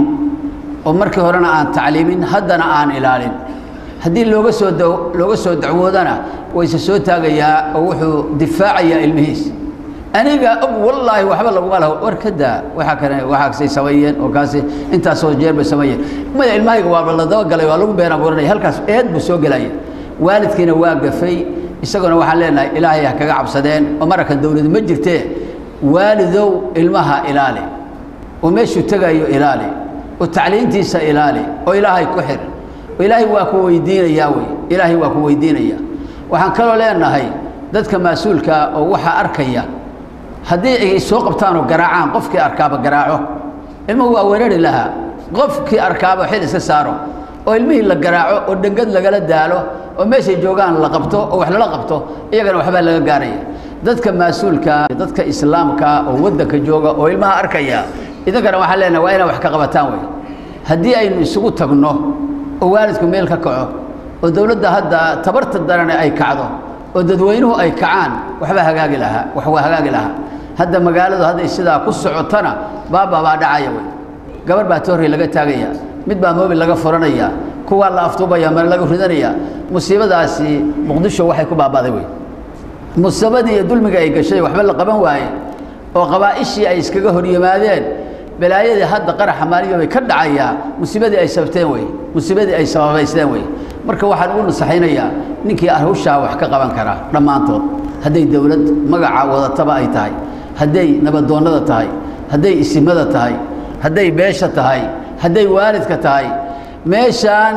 oo markii horena aan tacliimin haddana aan ilaalin haddii looga soo looga soo dacwoodana wayse soo taagayaa oo wuxuu difaacayaa ilmihiis aniga og wallaahi waxba laguma laho war ka daa waxa kale waxaasay sameeyeen oo kaasi intaasoo jeer bay sameeyeen maya ilmahayga waaba la dabagalay waa lagu been abuuranaya halkaas eed buu soo gelaya waalidkiina waa gafay isaguna waxaan leenahay ilaahay ha kaga cabsadeen oo mararkan dawlad ma jirtee waalidow ilmaha ilaali oo meeshuu tegayo ilaali oo tacliintiisa ilaali oo ilaahay ku xir oo ilaahay waa ku weydiinayaa wey ilaahay waa ku weydiinaya waxaan kaloo leenahay dadka mas-uulkaa oo waxaa arkaya haddii ay soo qabtaan oo garaacaan qofkii arkaaba garaaco ilmuhu waa weerari lahaa qofkii arkaaba xil iska saaro oo ilmihii la garaaco oo dhengad lagala daalo oo meeshay joogaan la qabto oo wax lala qabto iyagana waxbaa laga gaaraya dadka mas-uulka dadka islaamka oo waddanka jooga oo ilmaha arkaya idinkana waxaan leenahay waa inaa wax ka qabataan wey haddii aynu isugu tagno oo waalidku meel ka kaco oo dowladda hadda tabarta darane ay kacdo oo dadweynuhu ay kacaan waxbaa hagaagi lahaa wax waa hagaagi lahaa hadda magaaladu hadday sidaa ku socotana baaba baa dhacaya wey gabar baa toorrey laga taagaya mid baa moobil laga furanaya kuwaa la aftuubaya mare laga ridanaya musiibadaasi muqdisho waxay ku baaba'day wey musiibadii iyo dulmiga ay gashay waxba la qaban waaye oo qabaa'ishii ay iskaga hor yimaadeen balaayadii hadda qaraxa maaliyo bay ka dhacayaa musiibadii ay sabteen wey musiibadii ay sababaysteen wey marka waxaan ugu nasaxaynayaa ninkii hawshaa wax ka qaban karaa dhammaantood hadday dowlad magaca wadataba ay tahay hadday nabadoonnada tahay hadday isimada tahay hadday beesha tahay hadday waalidka tahay meeshaan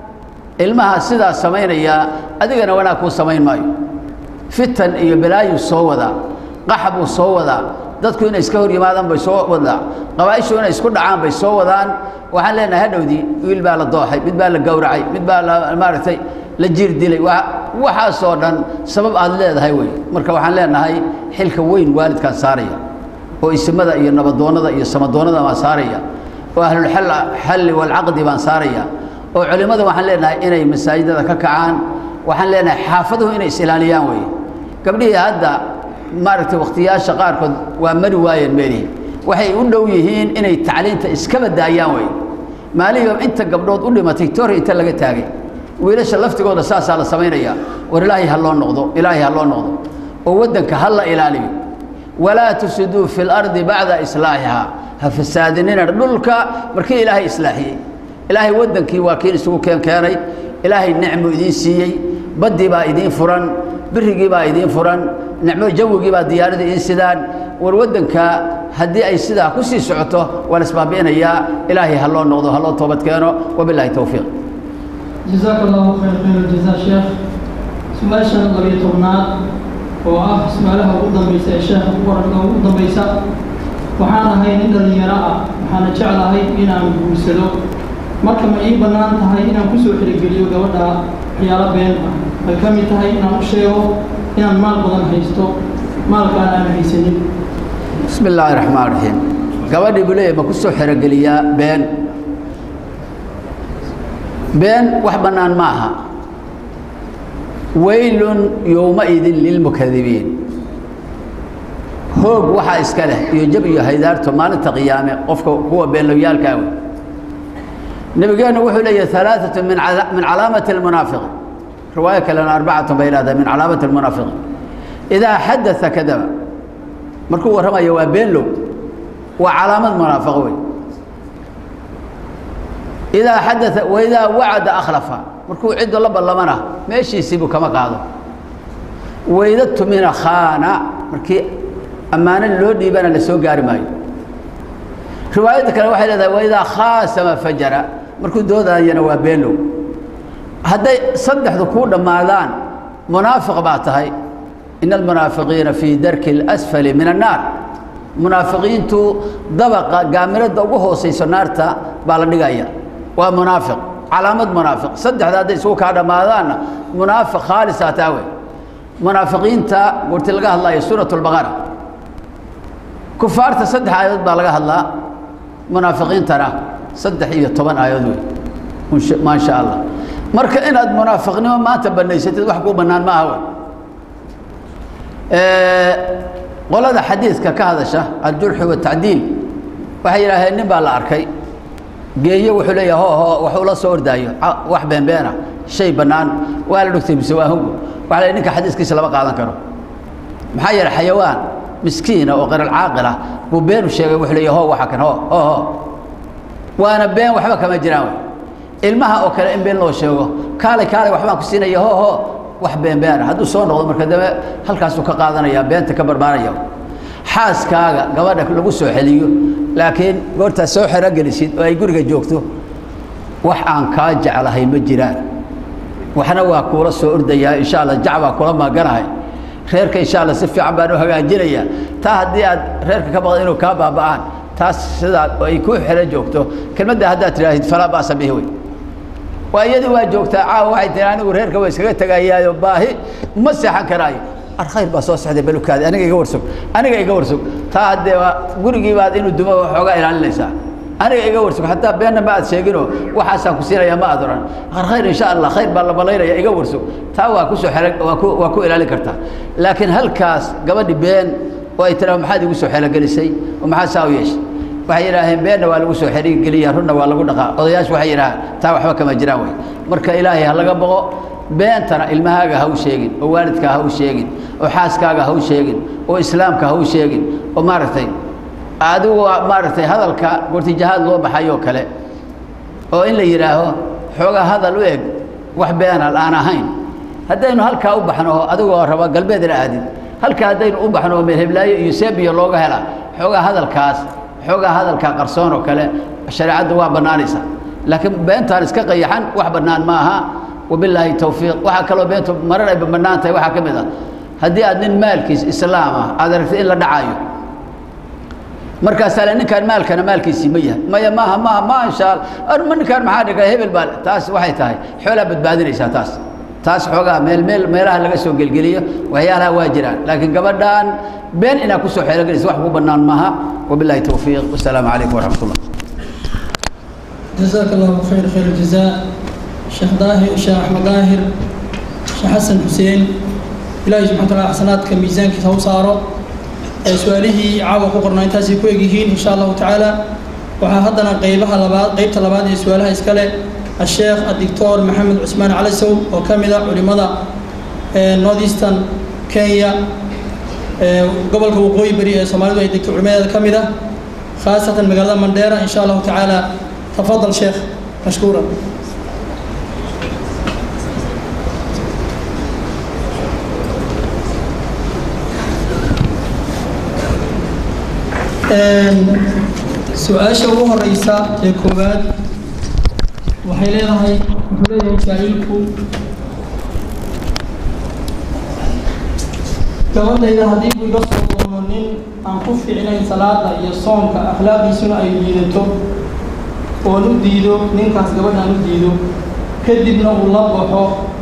ilmaha sidaa samaynaya adigana wanaag kuu samayn maayo fitan iyo balaayuu soo wadaa qaxa buu soo wadaa dadku inay iska hor yimaadaan bay soo wadaa qabaa'ishu inay isku dhacaan bay soo wadaan waxaan leenahay hadhowdii wiil baa la dooxay mid baa la gowracay mid baa la maaragtay la jiir dilay waxaasoo dhan sabab aad leedahay wey marka waxaan leenahay xilka weyn waalidkaan saaraya oo isimada iyo nabadoonnada iyo samadoonnada baan saaraya oo ahlulxalli walcaqdi baan saaraya oo culimmada waxaan leenahay inay masaajidada ka kacaan waxaan leenahay xaafaduhu inay is-ilaaliyaan wey gabdhihii hadda maaragtay wakhtiyaasha qaarkood waa mari waayeen meelihii waxay u dhow yihiin inay tacliinta iskaba daayaan wey maalihiiba inta gabdhood u dhimatay toori inta laga taagay wiilasha laftigooda saasaa la samaynayaa war ilaahay ha loo noqdo ilaahay ha loo noqdo oo waddanka ha la ilaaliyo walaa tufsiduu fi lardi bacda islaaxihaa ha fasaadinina dhulka markii ilaahay islaaxiyey ilaahay waddankii waa kiin isugu keen keenay ilaahay nicmu idiin siiyey baddii baa idiin furan birigii baa idiin furan nicmo jawigii baa diyaarada idiin sidaan war waddanka haddii ay sidaa ku sii socoto waa la isbaabi'inayaa ilaahay ha loo noqdo ha loo toobad keeno wabilaahi towfiiq jazaaka allahu khayr khayr aljazaa sheekh su-aasha labiyo tobnaad oo ah su-aalaha ugu dambaysa ee sheekha waranka ugu dambaysa waxaan ahay nin dhallinyaro ah waxaana jeclahay inaan guursado marka ma ii bannaan tahay inaan kusoo xirigeliyo gabadha waxyaalo been ah ay ka mid tahay inaan u sheego inaan maal badan haysto maalkaan aan haysanin bismi illaahi raxmaan raxiim gabadhii buu leeyahy ma ku soo xerogeliyaa been been wax bannaan ma aha weylun yowmaidin lilmukadibiin hoog waxaa iska leh iyo jab iyo haydaarto maalinta qiyaame qofka kuwa beenlowyaalkaa wey nabigeennu wuxuu leeyahay alaaatu min min calaamati almunaafiqi riwaayo kalena arbacatun bay ihahdaa min calaamati almunaafiqi idaa xadaa kadaba markuu warramayo waa beenlow waa calaamad munaafiqo wey idaa xadaa waidaa wacada akhlafa markuu ciddo la ballamana meeshiisiibuu kama qaado wayda tumina khaana markii ammaano loo dhiibana la soo gaari maayo riwaayadda kale waxay leedahay waidaa khaasama fajara markuu doodayana waa beenlow hadday saddexdu kuu dhammaadaan munaafiq baa tahay ina almunaafiqiina fii darki اlasfali min annaar munaafiqiintu dabaqa gaamirada ugu hoosayso naarta baa la dhigaya waa munaafiq calaamad munaafiq saddexda hadday isugu kaa dhammaadaanna munaafiq khaalisaa taa wey munaafiqiinta goorti laga hadlayo suurat اlbaqara kufaarta saddex aayadood baa laga hadlaa munaafiqiintana saddex iyo toban aayadood wey maa sha allah marka inaad munaafiqnimo maanta banaysatid wax kuu bannaan ma aha wey qolada xadiidka ka hadasha aljurxi watacdiil waxay yidhaaheen nin baa la arkay geeyo wuxuu leeyahay ho ho waxuu la soo ordaayo wax beenbeena shay bannaan waa la dhugtay mise waa hungu waxa la ninka xadiiskiisa lama qaadan karo maxaa yeelay xayawaan miskiina oo qaral caaqil ah buu beenu sheegay wuxuu leeyahay ho waxa kan ho ho ho waana been waxba kama jiraan wey ilmaha oo kale in been loo sheego kaalay kaalay waxbaan ku siinaya ho ho wax beenbeena hadduu soo noqdo marka dambe halkaasuu ka qaadanaya beenta ka barbaaraya xaaskaaga gabadha lagu soo xeliyo laakiin goortaad soo xerogelisid oo ay guriga joogto wax aan kaa jeclahay ma jiraan waxna waa kuula soo ordayaa insha allah jacbaa kula maaganahay reerka insha allah si fiican baan u hagaajinayaa taa haddii aad reerka ka baqda inuu kaa baaba'aan taas sidaa ay ku xero joogto kelmadda haddaad tidhaahid falaa ba'sa bihi wey waa iyadii waa joogtaa caawa waxay tihi anigu reerka waa iskaga tegayaayo baahi ma seexan karaayo ar khayr baa soo sexday balukaadi aniga iga warsog aniga iga warsog taa haddee waa gurigii baad inuu dumo waxoogaa ilaalinaysaa aniga iga warsog hataa beenna ma aad sheeginoo waxaasaan ku siinayaa ma aad oran ar khayr insha allah khayr baa la balaynaya iga warsog taa waa kusoo xero waa ku waa ku ilaalin kartaa laakiin halkaas gabadhi been oo ay tiraa maxaad igu soo xelogelisay oo maxaad saa u yeeshay waxay yidhaaheen beenna waa lagu soo xeriigeliya runna waa lagu dhaqaa odayaashu waxay yidhahaan taa waxba kama jiraan wey marka ilaahay ha laga boqo beentana ilmahaaga ha u sheegin oo waalidkaa ha u sheegin oo xaaskaaga ha u sheegin oo islaamka ha u sheegin oo maaragtay adigu maaragtay hadalka gortijahaad loo baxayoo kale oo in la yidhaaho xoogaa hadal u eg wax beenal aan ahayn haddaynu halkaa u baxno adigoo raba galbeedna aadin halkaa haddaynu u baxno meelheblaayo iyo seebiyo looga hela xoogaa hadalkaas xoogaa hadalkaa qarsoon oo kale shareecaddu waa bannaanaysa laakiin beentaan iska qayaxan wax bannaan ma aha wabilaahi towfiiq waxaa kaloo beentu marar ay bannaan tahay waxaa ka mid ah haddii aad nin maalkiis islaam ah aad aragtay in la dhacaayo markaasaa le ninkaan maalkana maalkiisii ma yahay maya maaha maaha ma insha alla ma ninkaan maxaa dhigay hebel baa taas waxay tahay xoolaa badbaadinaysaa taas taas xoogaa meel meel meelaha laga soo gelgeliyo waxyaalaha waa jiraan laakiin gabadhaan been inaad ku soo xeelogelaysa wax ku bannaan maaha wabillahi towfiiq wasalaamu calaykum waraxmat ullah جزاك الله خير خير الجزاء شيخ ظاهر شيخ أحمد ظاهر شيخ حسن حسين إلهي سبحانه وتعالى حسناتك ميزانك سو صارو سؤاله عاوة قرنا انتاسي كويجيهين إن شاء الله تعالى وحاهدنا قيبها لبعض قيبت لبعض سؤالها إسكالي الشيخ الدكتور محمد عثمان علسو وكاملة علماء نورث ايسترن كينيا gobolka waqooyi bari ee soomaalidu ay degto culimadeeda ka mid ah khaasatan magaalada mandheera in sha allahu tacaala tafadal sheekh mashkuura su-aasha ugu horeysa ee koowaad waxay leedahay wuxuu leeyahay jaahilku gabadhayda haddii uu iga soo doono nin aan ku fiicnayn salaada iyo soonka akhlaaqdiisuna ay liidato oon u diido ninkaas gabadhaan u diido kadibna uu la baxo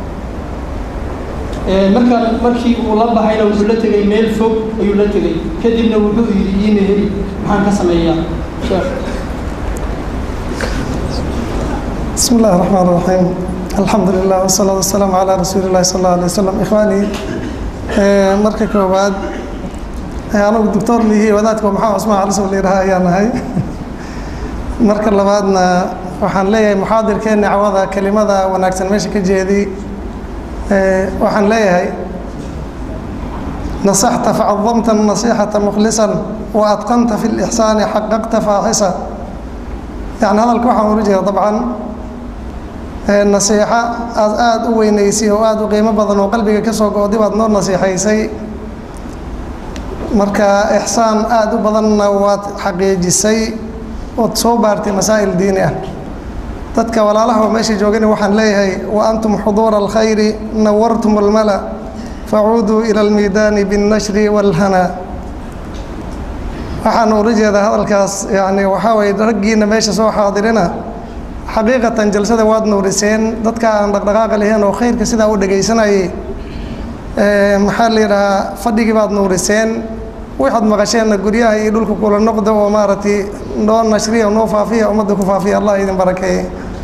markaan markii uu la baxayna wuxuu la tegay meel fog ayuu la tegay kadibna wuxuu yidhi iima heli maxaan ka sameeyaa sheekh بسم الله الرحمن الرحيم الحمد لله والصلاة والسلام على رسول الله صلى الله عليه وسلم إخواني marka koowaad anigu doctor lihi wadaadka maxamed cusmaan calisow layidhaha ayaa nahay marka labaadna waxaan leeyahay muxaadirkeenna cawada kelimada wanaagsan meesha ka jeedi waxaan leeyahay nasaxta facadamta nasixata mukhlisan wa adqanta fi lixsaani xaqaqta faaxisa yani hadalka waxaan ula jeeda dabcan nasiixo aad aada u weynaysay oo aada u qiimo badan oo qalbiga ka soo go-di baad noo nasiixaysay marka ixsaan aada u badanna waad xaqiijisay ood soo baartay masaa'il diini ah dadka walaalaha oo meesha joogana waxaan leeyahay wa antum xuduura alkhayri nawartum almala facuuduu ila almiidaani biاnnashri wاlhanaa waxaan ula jeedaa hadalkaas yani waxaa waye raggiina meesha soo xaadirina xaqiiqatan jalsada waad nuuriseen dadka aan dhaqdhaqaaqa lahayn oo khayrka sidaa u dhegaysanayay maxaa la yidhahaa fadhigii baad nuuriseen waxaad maqasheenna guryaha iyo dhulka kula noqda oo maaragtay noo nashriya noo faafiya ummadda ku faafiya allah idin barakeeye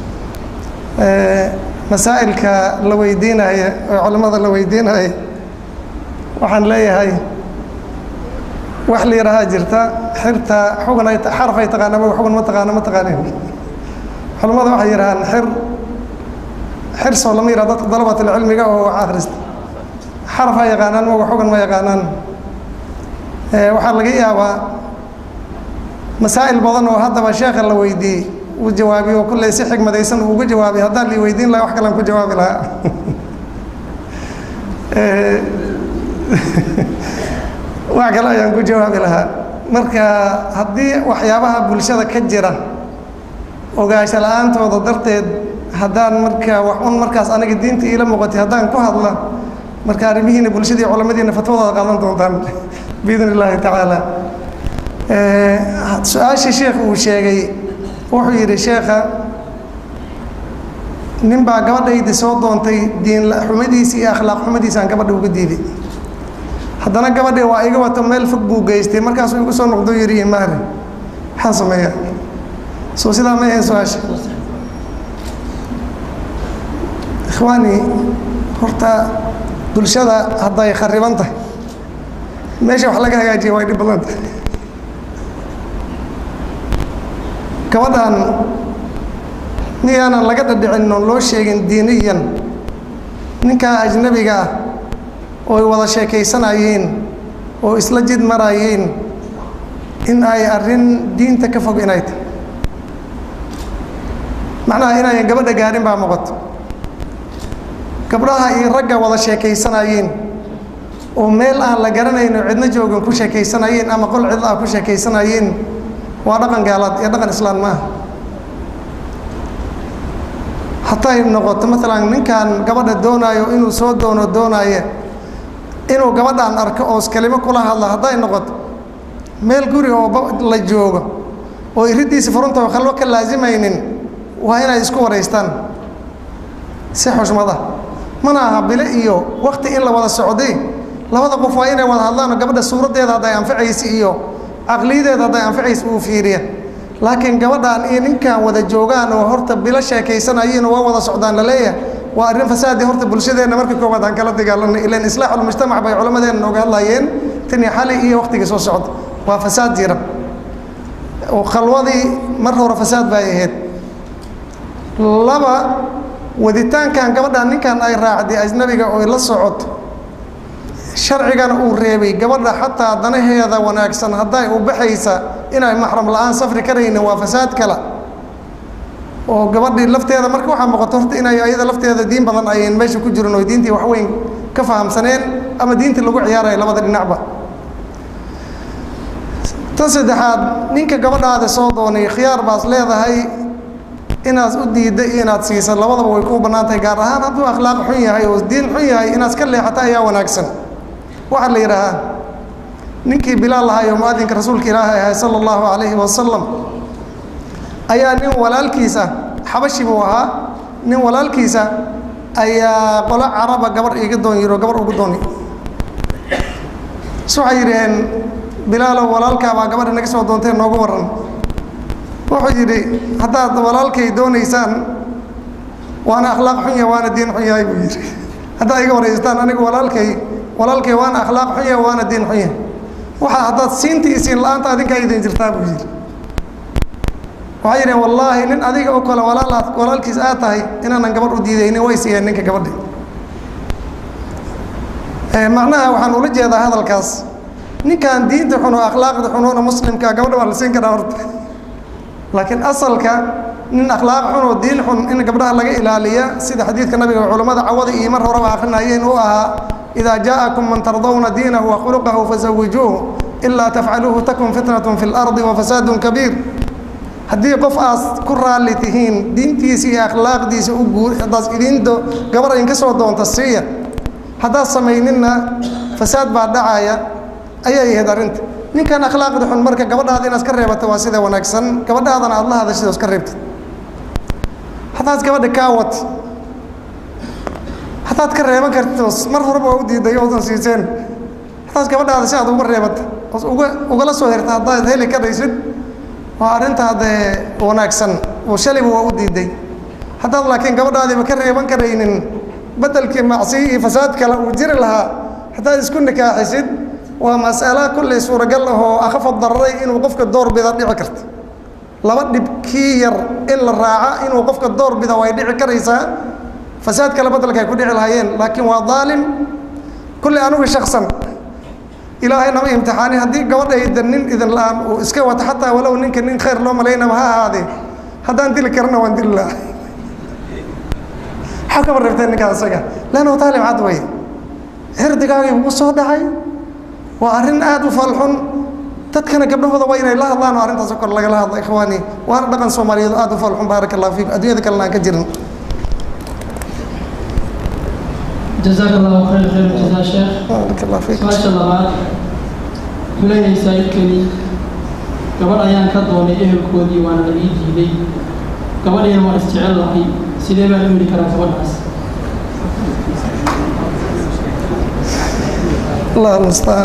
masaa'ilka la weydiinaya oo culimmada la weydiinaya waxaan leeyahay wax la yidhaahaa jirta xirta xugun ay xaraf ay taqaana ma xugun ma taqaana ma taqaanin culimmada waxay yidhahaan xir xir soo lama yidhaha dadka dalabatilcilmiga oo wax akhrista xaraf ha yaqaanaan maga xugun ma yaqaanaan waxaa laga yaabaa masaa'il badan oo haddaba sheekha la weydiiyey uu jawaabiyo oo kulley si xigmadaysan uu uga jawaabay haddaan lii weydiin lahaa wax kalean ku jawaabi lahaa wax kale ayaan ku jawaabi lahaa marka haddii waxyaabaha bulshada ka jira ogaansho la-aantooda darteed haddaan marka wax un markaas aniga diinta iila muuqatay haddaan ku hadla marka arrimihiina bulshadii culamadiina fatwadooda qaadan doontaan biidn illaahi tacaala su-aashii sheekh uu sheegay wuxuu yidhi sheekha nin baa gabadhaydi soo doontay diin xumadiisi iyo akhlaaq xumadiisi aan gabadha uga diiday haddana gabadhii waa iga wato meel fog buu geystay markaasuu igu soo noqdo yidhi mahri maxaan sameeyaa soo sidaa ma ahayn su-aasha ikhwaani horta bulshada hadday khariban tahay meesha wax laga hagaajiya way dhib badan tahay gabadhan miyaanan laga dhadhicin oon loo sheegin diiniyan ninkaa ajnabiga ah ooy wada sheekaysanayeen oo isla jid marayeen in ay arrin diinta ka fog inay tahay macnaha inayan gabadha gaarin baa muuqato gabdhaha iyo ragga wada sheekaysanayeen oo meel aan la garanayn oo cidno joogan ku sheekaysanayeen ama qol cidlo ah ku sheekaysanayeen waa dhaqan gaalaad iyo dhaqan islaan maaha hatay noqoto maalan ninkan gabadha doonaayo inuu soo doono doonaaye inuu gabadhaan arko oo kelimo kula hadla hadday noqoto meel guri oo la joogo oo iriddiisa furunta khalwo ka laasimaynin waa inay isku waraystaan si xushmada mana aha bile iyo wakti in la wada socday labada qof waa inay wada hadlaan oo gabadha suuraddeeda hadday anfacaysa iyo caqliyadeeda hadday anfacaysa uu fiiriya laakiin gabadhaan iyo ninkan wada joogaan oo horta bilo sheekaysanayeen oo waa wada socdaan la leeyahay waa arrin fasaadii horta bulshadeenna marka koowaad aan kala dagaalanay ilan islaaxulmujtamac bay culammadeenna nooga hadlayeen tani xali iyo waktigii soo socda waa fasaad jira oo khalwadii mar hore fasaad bay ahayd laba waditaankan gabadhan ninkan ay raacday ajnabiga oo la socoto sharcigana uu reebay gabadha xataa danaheeda wanaagsan hadday u baxaysa inay maxram la-aan safri karaynin waa fasaad kale oo gabadhii lafteeda marka waxaa muuqato horta inay ayada lafteeda diin badan ayan meesha ku jirin oo diintii wax weyn ka fahamsaneen ama diintii lagu ciyaarayo labada dhinacba tan saddexaad ninka gabadhaada soo doonay khiyaar baas leedahay inaad u diidda iyo inaad siisa labadaba way kuu bannaan tahay gaar ahaan hadduu akhlaaq xun yahay oo diin xun yahay inaad ka leexato ayaa wanaagsan waxaa la yidhaahaa ninkii bilaal lahay oo muadinka rasuulka ilaahay ahay sala allahu calayhi wasalam ayaa nin walaalkiisa xabashi buu ahaa nin walaalkiisa ayaa qolo caraba gabar iga doon yiro gabar ugu dooni s waxay yidhaheen bilaalow walaalkaabaa gabadha naga soo doontee noogu waran wuxuu yidhi haddaad walaalkay doonaysaan waana akhlaaq xun yahay waana diin xun yahay buu yidhi haddaad iga waraystaan anigu walaalkay walaalkay waana akhlaaq xun yahay waana diin xun yahay waxa haddaad siinta iyo siin la-aanta adinkaa idin jirtaa buu yidhi waxay yidhaheen wallaahi nin adiga oo kale walaalaad walaalkiis aad tahay inaanan gabadh u diidaynin way siiyeen ninka gabadhi macnaha waxaan ula jeedaa hadalkaas ninkan diinta xun oo akhlaaqda xunoona muslimka gabadha waa la siin karaa horta laakiin asalka nin akhlaaq xun oo diin xun in gabdhaha laga ilaaliya sida xadiidka nabiga culammada cawada iyo mar horeba akrinayeen uu ahaa idaa jaa'akum man tardawna diinahu wa khuluqahu fasawijuuhu ilaa tafcaluuhu takun fitnatun fi lardi wa fasaadun kabiir haddii qof aas ku raalli tihiin diintiisa iyo akhlaaqdiisa u guur haddaas idinto gabar idinka soo doonta siiya haddaad samayninna fasaad baa dhacaya ayay ahayd arrinta ninkan akhlaaqda xun marka gabadhaada inaad ka reebata waa sida wanaagsan gabadhaadana aad la hadashid oo iska reebtid haddaad gabadha kaa wat haddaad ka reeban kartid oo mar horeba waa u diiday oodan siiseen haddaad gabadhaada si aad uga reebata oo uga ugala soo herta haddaad heli karaysid waa arrinta haddee wanaagsan oo shalayba waa u diiday haddaad laakiin gabadhaadiiba ka reeban karaynin beddelkii macsiyo iyo fasaad kale uu jiri lahaa haddaad isku nikaaxisid waa mas'alo kulley suuragal ah oo akhafad dararay inuu qofka doorbida dhici karta laba dhib kii yar in la raaca inuu qofka doorbida way dhici karaysaa fasaad kale beddelka ay ku dhici lahaayeen laakiin waa daalim kulley anugu shaksan ilaahay nama imtixaanin haddii gabadhayda nin idin la-aan uu iska wato xataa walow ninka nin khayr loo malaynaba ha ahaadee haddaan dili karana waan dili lahaa maxaa kaba reebteen ninkaa isaga leannahu taalim cad wey xirdigaagii ugu soo dhacay waa arrin aada u falxun dadkana gabdhahooda waa inay la hadlaan oo arrintaas kor lagala hadlo ikhwaani waana dhaqan soomaaliyeed aada u falxun baaraka allah fiikum adduunyada kalena aan ka jirin jazaaka allahu khayr khayr jazaa sheekh baaraka allah fiikum su-aasha labaad wuxuu leeyahay saa'idkani gabadh ayaan ka doonay ehelkoodii waana la ii diiday gabadhiina waan isjecel lahay sidee baan u heli karaa gabadhaas allah almustaan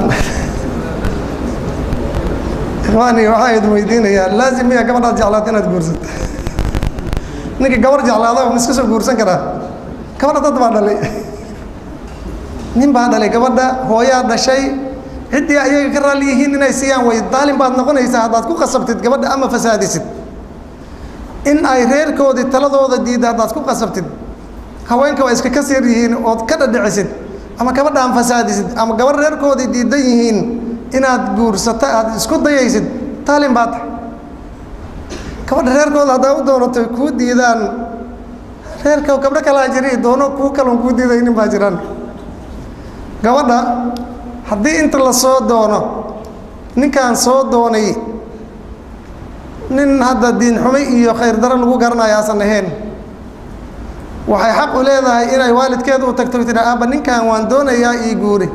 ikhwaani waxaa idin weydiinayaa laazim miya gabadhaad jeclaata inaad guursato ninka gabar jeclaada ma iska soo guursan karaa gabadha dad baa dhalay nin baa dhalay gabadha hooyaa dhashay ciddii ayaga ka raalli yihiin inay siiyaan way daalin baad noqonaysaa haddaad ku qasabtid gabadha ama fasaadisid in ay reerkoodii taladooda diidda haddaad ku qasabtid haweenka waa iska kasir yihiin ood ka dhadhicisid ama gabadha aan fasaadisid ama gabadh reerkoodii diidan yihiin inaad guursato aad isku dayaysid taalin baa tahay gabadha reerkooda haddaa u doonato kuu diidaan reerka gabdho kalaa jiri doono kuu kalon kuu diidaynin baa jiraan gabadha haddii inta la soo doono ninkaan soo doonay nin hadda diin xumay iyo khayr daro lagu garanayo aasan ahayn waxay xaq u leedahay inay waalidkeeda u tagto tira aabba ninkan waan doonayaa ii guuri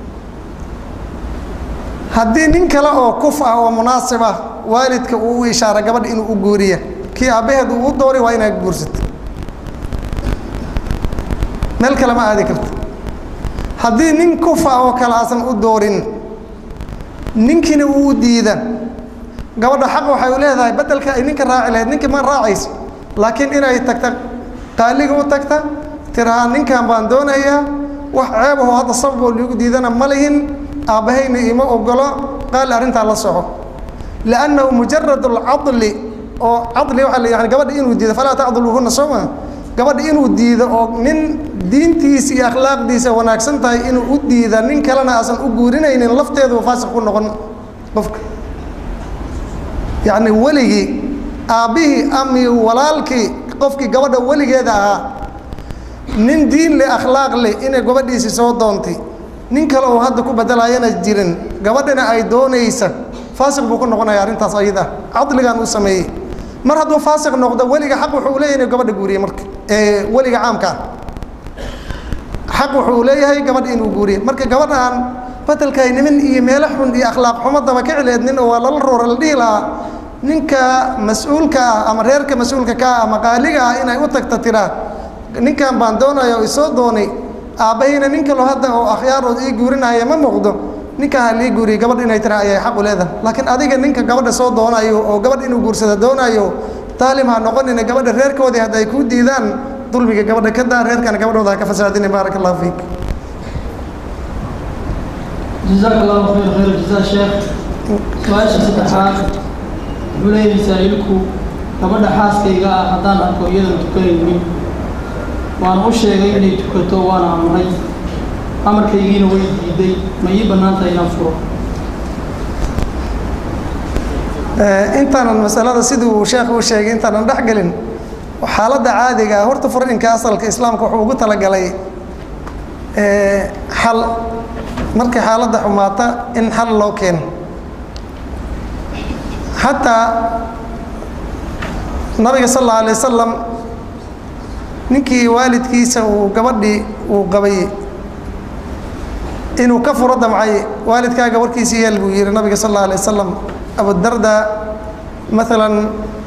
haddii nin kale oo kuf ah oo munaasib ah waalidka uu u ishaara gabadha inuu u guuriya kii aabbaheed uu u doori waa inaad guursato meel kale ma aadi karto haddii nin kuf ah oo kale aasan u doorin ninkiina uu u diida gabadha xaq waxay u leedahay beddelka ay ninka raaci lahayd ninka ma raacayso laakiin inay tagta qaaliga u tagta tirahaa ninkan baan doonayaa wax ceebaho hadda sababoo liigu diidana ma lihin aabbahayna ima ogolo qaali arrintaa la soco liannahu mujarad alcadli oo cadli waxaa la yani gabadha inuu diido falaa tacduluuhunna soo maa gabadha inuu diido oo nin diintiisa iyo akhlaaqdiisa wanaagsan tahay inuu u diida nin kalena aasan u guurinaynin lafteedu faasiq ku noqon qofka yacni weligii aabbihii ami walaalkii qofkii gabadha weligeeda ahaa nin diin leh akhlaaq leh inay gabadhiisi soo doontay nin kale oo hadda ku bedelayana jirin gabadhana ay doonaysa faasiq buu ku noqonaya arrintaas ayada cadligan uu sameeyey mar hadduu faasiq noqdo weliga xaq wuxuu leeyahay inuu gabadha guuriye marka ee weliga caamka ah xaq wuxuu leeyahay gabadha inuu guuriye marka gabadhaan bedelkay niman iyo meelo xun iyo akhlaaq xumadaba ka cileednin oo waa lala roora la dhihi lahaa ninka mas-uulka ah ama reerka mas-uulka ka ah ama qaaliga ah inay u tagta tiraa ninkan baan doonaya oo isoo doonay aabbahayna nin kaloo hadda oo akhyaarood ii guurinaya ma muuqdo ninkaa ha lii guuriye gabadh inay tira ayay xaq u leedahay laakiin adiga ninka gabadha soo doonayo oo gabadh inuu guursada doonayo taalim ha noqonina gabadha reerkoodii hadda ay kuu diidaan dulmiga gabadha ka daa reerkana gabadhooda ha ka fasaadina baaraka allahu fiik jazaaka allahu khayr khayr jazaa sheekh su-aasha saddexaad wuxuu leeyahay saa'ilku gabadha xaaskayga ah haddaan arko iyadan tukanaynin waan u sheegay inay tukato waana amray amarkaygiina way diiday ma ii bannaan tahay inaan furo intaanan masalada siduu sheekhu u sheegay intaanan dhex gelin xaaladda caadiga ah horta furiinka asalka islaamka wuxuu ugu talagalay xal markay xaaladda xumaata in xal loo keeno xataa nabiga sal alla alay wasalam ninkii waalidkiisa uu gabadhii uu qabay inuu ka furo damcay waalidkaaga warkiisii yeel buu yihi nabiga sal alla alay wasalam abudarda maalan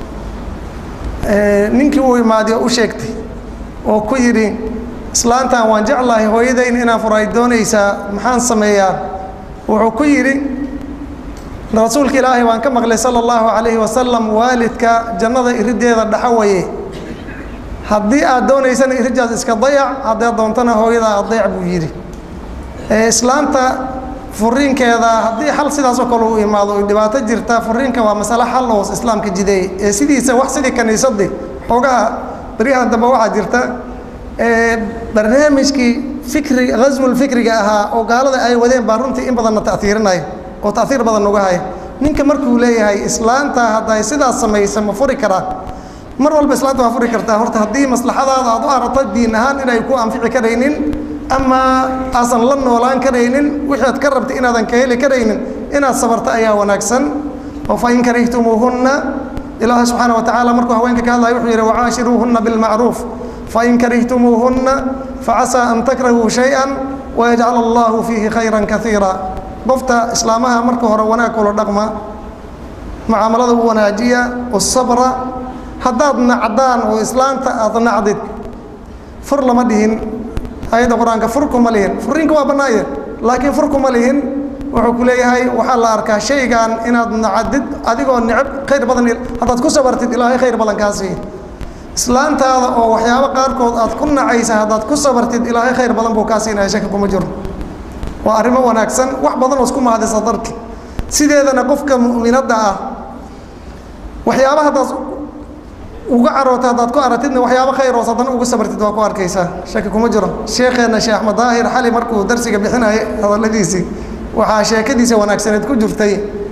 ninkii uu imaadiy oo u sheegtay oo ku yidhi islaantan waan jeclahay hooyadayn inaan furo ay doonaysaa maxaan sameeyaa wuxuu ku yidhi rasuulka ilaahay waan ka maqlay sala allahu calayhi wasalam waalidka jannada irideeda dhaxa waye haddii aad doonaysana irijaas iska dayac haddaad doontana hooyada adeec buu yidhi islaamta furiinkeeda haddii xal sidaasoo kale u imaado ay dhibaato jirta furiinka waa masale xal oo islaamka jideey ee sidiisa wax sidii kaniisadii xoogaha beryahan dambe waxaa jirta barnaamijkii fikri ghaswul fikriga ahaa oo gaalada ay wadeen baa runtii in badanna ta'hiirinaya oo ta'hiir badan uga haya ninka markuu leeyahay islaanta hadday sidaas samaysa ma furi karaa mar walba islaanta waa furi kartaa horta haddii maslaxadaada aad u aragto diin ahaan inay ku anfici karaynin ama aasan la noolaan karaynin wixii aad ka rabta inaadan ka heli karaynin inaad sabarto ayaa wanaagsan oo fa in karihtumuuhunna ilaahi subxaana wa tacaala markuu haweenka ka hadlaya wuxuu yidhi wacaashiruuhunna bilmacruuf fain karihtumuuhunna facasaa an takrahuu shay-an wayajcal allahu fiihi khayran kaiira qofta islaamaha marka hore wanaag kula dhaqma mucaamalada u wanaajiya usabra haddaad nacdaan oo islaanta aad nacdid fur lama dhihin ayadda qur-aanka fur kuma lihin furiinka waa bannaaye laakiin fur kuma lihin wuxuu ku leeyahay waxaa la arkaa shaygan inaad nacdid adigoo necab khayr badan haddaad ku sabartid ilaahay khayr badan kaa siiya islaantaada oo waxyaabo qaarkood aad ku nacaysa haddaad ku sabartid ilaahay khayr badan buu kaa siinaya shaki kuma jiro waa arrimo wanaagsan wax badan oo isku mahadisa darki sideedana qofka mu'minadda ah waxyaaba haddaad uga caroota haddaad ku aragtidna waxyaabo khayr oo haddana uga sabartid waa ku arkaysaa shaki kuma jiro sheekheenna sheekh axmed daahir xali markuu darsiga bixinayay hadalladiisii waxaa sheekadiisa wanaagsaneed ku jirtay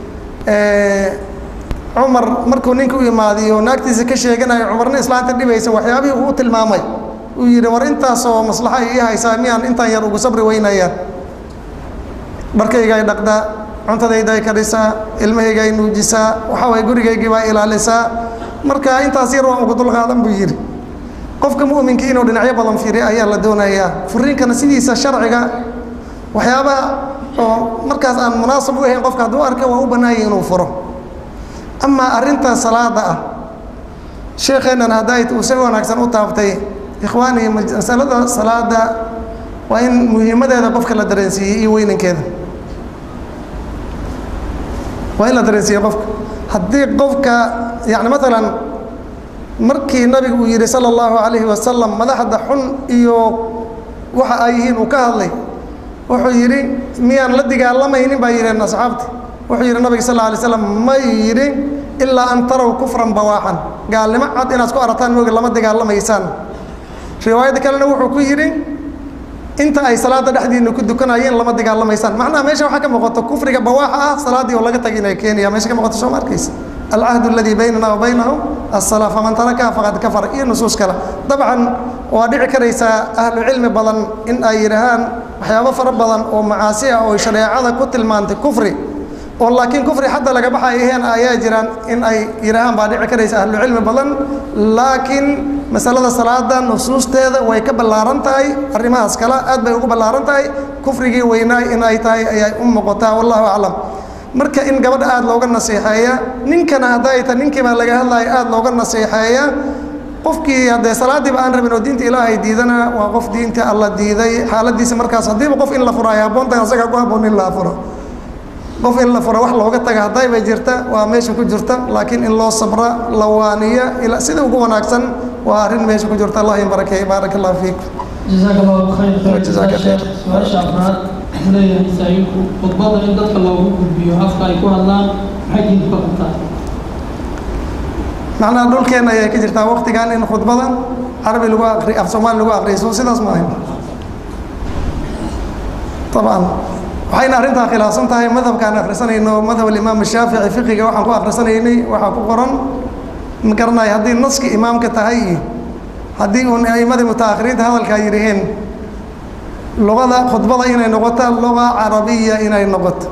cumar markuu ninka u imaadiyo naagtiisa ka sheeganayo cumarna islaanta dhibaysa waxyaabihii uu tilmaamay uu yidhi war intaasoo maslaxa ii haysaa miyaan intaan yar ugu sabri weynayaan dharkayga ay dhaqdaa cuntadayda ay kadhisaa ilmahayga ay nuujisaa waxaa waye gurigaygii baa ilaalisaa marka intaas yar waan ugu dulqaadan buu yidhi qofka mu'minka inuu dhinacyo badan fiiriya ayaa la doonayaa furiinkana sidiisa sharciga waxyaabaha oo markaas aan munaasab u ahayn qofka hadduu arka waa u bannaayay inuu furo amaa arrinta salaada ah sheekheennan hadday uu si wanaagsan u taabtay ikhwaanii masalada salaada waa in muhiimadeeda qofka la dareensiiyey iyo weynankeeda waa in la dareensiiyey qofka haddii qofka yani maalan markii nabigu uu yidhi sala allahu calayhi wasalam madaxda xun iyo waxa ay yihiin uu ka hadlay wuxuu yidhi miyaan la dagaalamaynin baa yidheen asxaabti wuxuu yidhi nabiga sal alay slam ma yidhi ilaa an taraw kufran bawaaxan gaalnimo cad inaad ku arataan mooga lama dagaalamaysaan riwaayadda kalena wuxuu ku yidhi inta ay salaada dhexdiina ku dukanayeen lama dagaalamaysaan macnaha meesha waxaa ka muuqato kufriga bawaaxa ah salaaddii oo laga tagi inay keenaya meesha ka muuqato soo ma arkaysa alcahdu aladii baynana wa baynahum asala faman tarakaha faqad kafara iyo nusuus kale dabcan waa dhici karaysaa ahlu cilmi badan in ay yidhaahaan waxyaabo fara badan oo macaasi ah oo shareecada ku tilmaantay kufri oo laakiin kufri xadda laga baxay aheen ayaa jiraan in ay yidhaahaan baa dhici karaysa ahlu cilmi badan laakiin masalada salaada nusuusteeda way ka ballaaran tahay arrimahaas kale aad bay ugu ballaaran tahay kufrigii weynaay in ay tahay ayay u muuqataa wallahu aclam marka in gabadha aada looga naseexeeya ninkana hadday ta ninkii baa laga hadlaya aada looga naseexeeya qofkii haddee salaadiiba aan rabin oo diinta ilaahay diidana waa qof diinta alla diiday xaaladiisa markaas haddiiba qof in la furo ay habboontahay asaga ku habboon in la furo qof in la furo wax looga taga haddayba jirta waa meesha ku jirta laakiin in loo sabra la waaniya ila sida ugu wanaagsan waa arrin meesha ku jirta allah barakeey baaraka allah fiikum jazaaka allahu khayr khayr Jazaaka khayr. su-aasha afraad wuxuu leeyahay masaa'ilku khudbada in dadka loogu gudbiyo afka ay ku hadlaan maxay diintu ka qabtaa macnaha dhulkeenna ayay ka jirtaa waktigan in khudbada carabi lagu aqri af soomaali lagu aqriyo soo sidaas ma ahayn طبعا waxayna arrintaa khilaafsan tahay madhabkaan akhrisanayno madhab alimaam shaafici fiqiga waxaan ku akhrisanaynay waxaa ku qoran ma garanayo haddii naski imaamka tahay iyo haddii uun a'imadii mutaakhiriinta hadalkaa yidhaheen luqada khudbada inay noqoto luga carabiya inay noqoto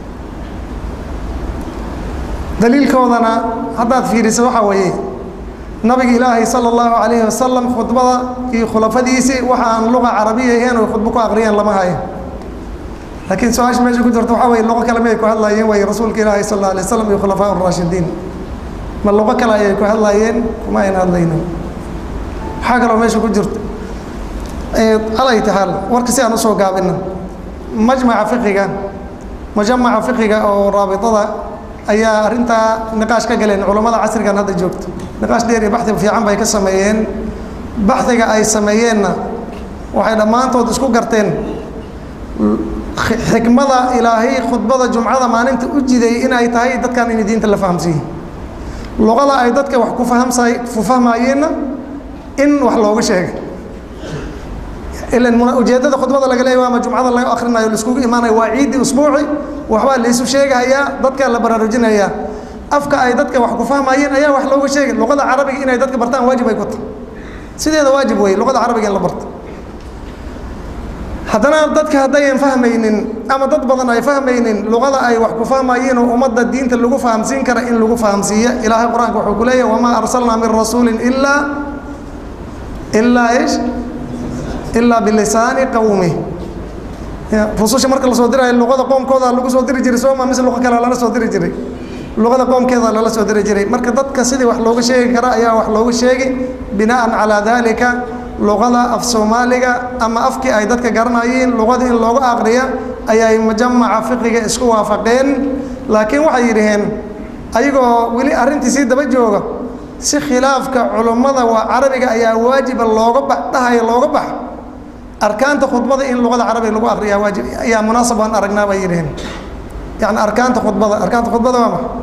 daliilkoodana haddaad fiiriso waxaa weeye nabiga ilaahay sala allahu calayhi wasalam khudbada iyo khulafadiisii waxa aan luga carabiya ahayn oy khudbo ku aqriyeen lama hayo laakiin su-aasha meesha ku jirta waxaa weye luqo kale miyay ku hadlaayeen way rasuulka ilaahi sal alla alay wasalam iyo khulafaa raashidiin ma luqo kale ayay ku hadlaayeen kuma ayna hadlayno waxaa kaloo meesha ku jirta calay taxaal warka si aan usoo gaabina majmaca fiqiga majamaca fiqiga oo raabitada ayaa arrintaa niqaash ka galeen culammada casrigan hadda joogto niqaash dheer iyo baxdi fiican bay ka sameeyeen baxdiga ay sameeyeenna waxay dhammaantood isku garteen xikmada ilaahay khudbada jumcada maalinta u jiday inay tahay dadkan in diinta la fahamsiiye luqada ay dadka wax ku fahamsay ku fahmaayeenna in wax looga sheegay ilan ujeeddada khudbada laga leeyahy ama jumcada laga akhrinayo laiskugu imaanayo waa ciiddii usbuuci waxbaa la isu sheegahayaa dadka la baraarujinayaa afka ay dadka wax ku fahmayeen ayaa wax looga sheegay luqada carabiga inay dadka bartaan waajib ay ku tahay sideeda waajib wey luqada carabiga in la barto haddana dadka haddayan fahmaynin ama dad badan ay fahmaynin luqada ay wax ku fahmayeen oo ummadda diinta lagu fahamsiin kara in lagu fahamsiiya ilaahay qur-aanka wuxuu ku leeyahy wamaa arsalnaa min rasuulin ilaa ilaa ish ilaa bilisaani qawmi rususha marka lasoo dirayo luqada qoomkooda lagu soo diri jiray sooma mise luqo kale lala soo diri jiray luqada qoomkeeda lala soo diri jiray marka dadka sidii wax looga sheegi kara ayaa wax looga sheegi binaan calaa dalika luqada af soomaaliga ama afkii ay dadka garanayeen luqada in looga aqriya ayay majamaca fiqiga isku waafaqeen laakiin waxay yidhaheen ayagoo weli arrintii sii daba jooga si khilaafka culummada waa carabiga ayaa waajiba looga bax dhahaya looga bax arkaanta khudbada in luqada carabiga lagu akriyaa waajib ayaa munaasab aan aragnaa bay yidhaheen yani arkaanta khudbada arkaanta khudbada waa maxa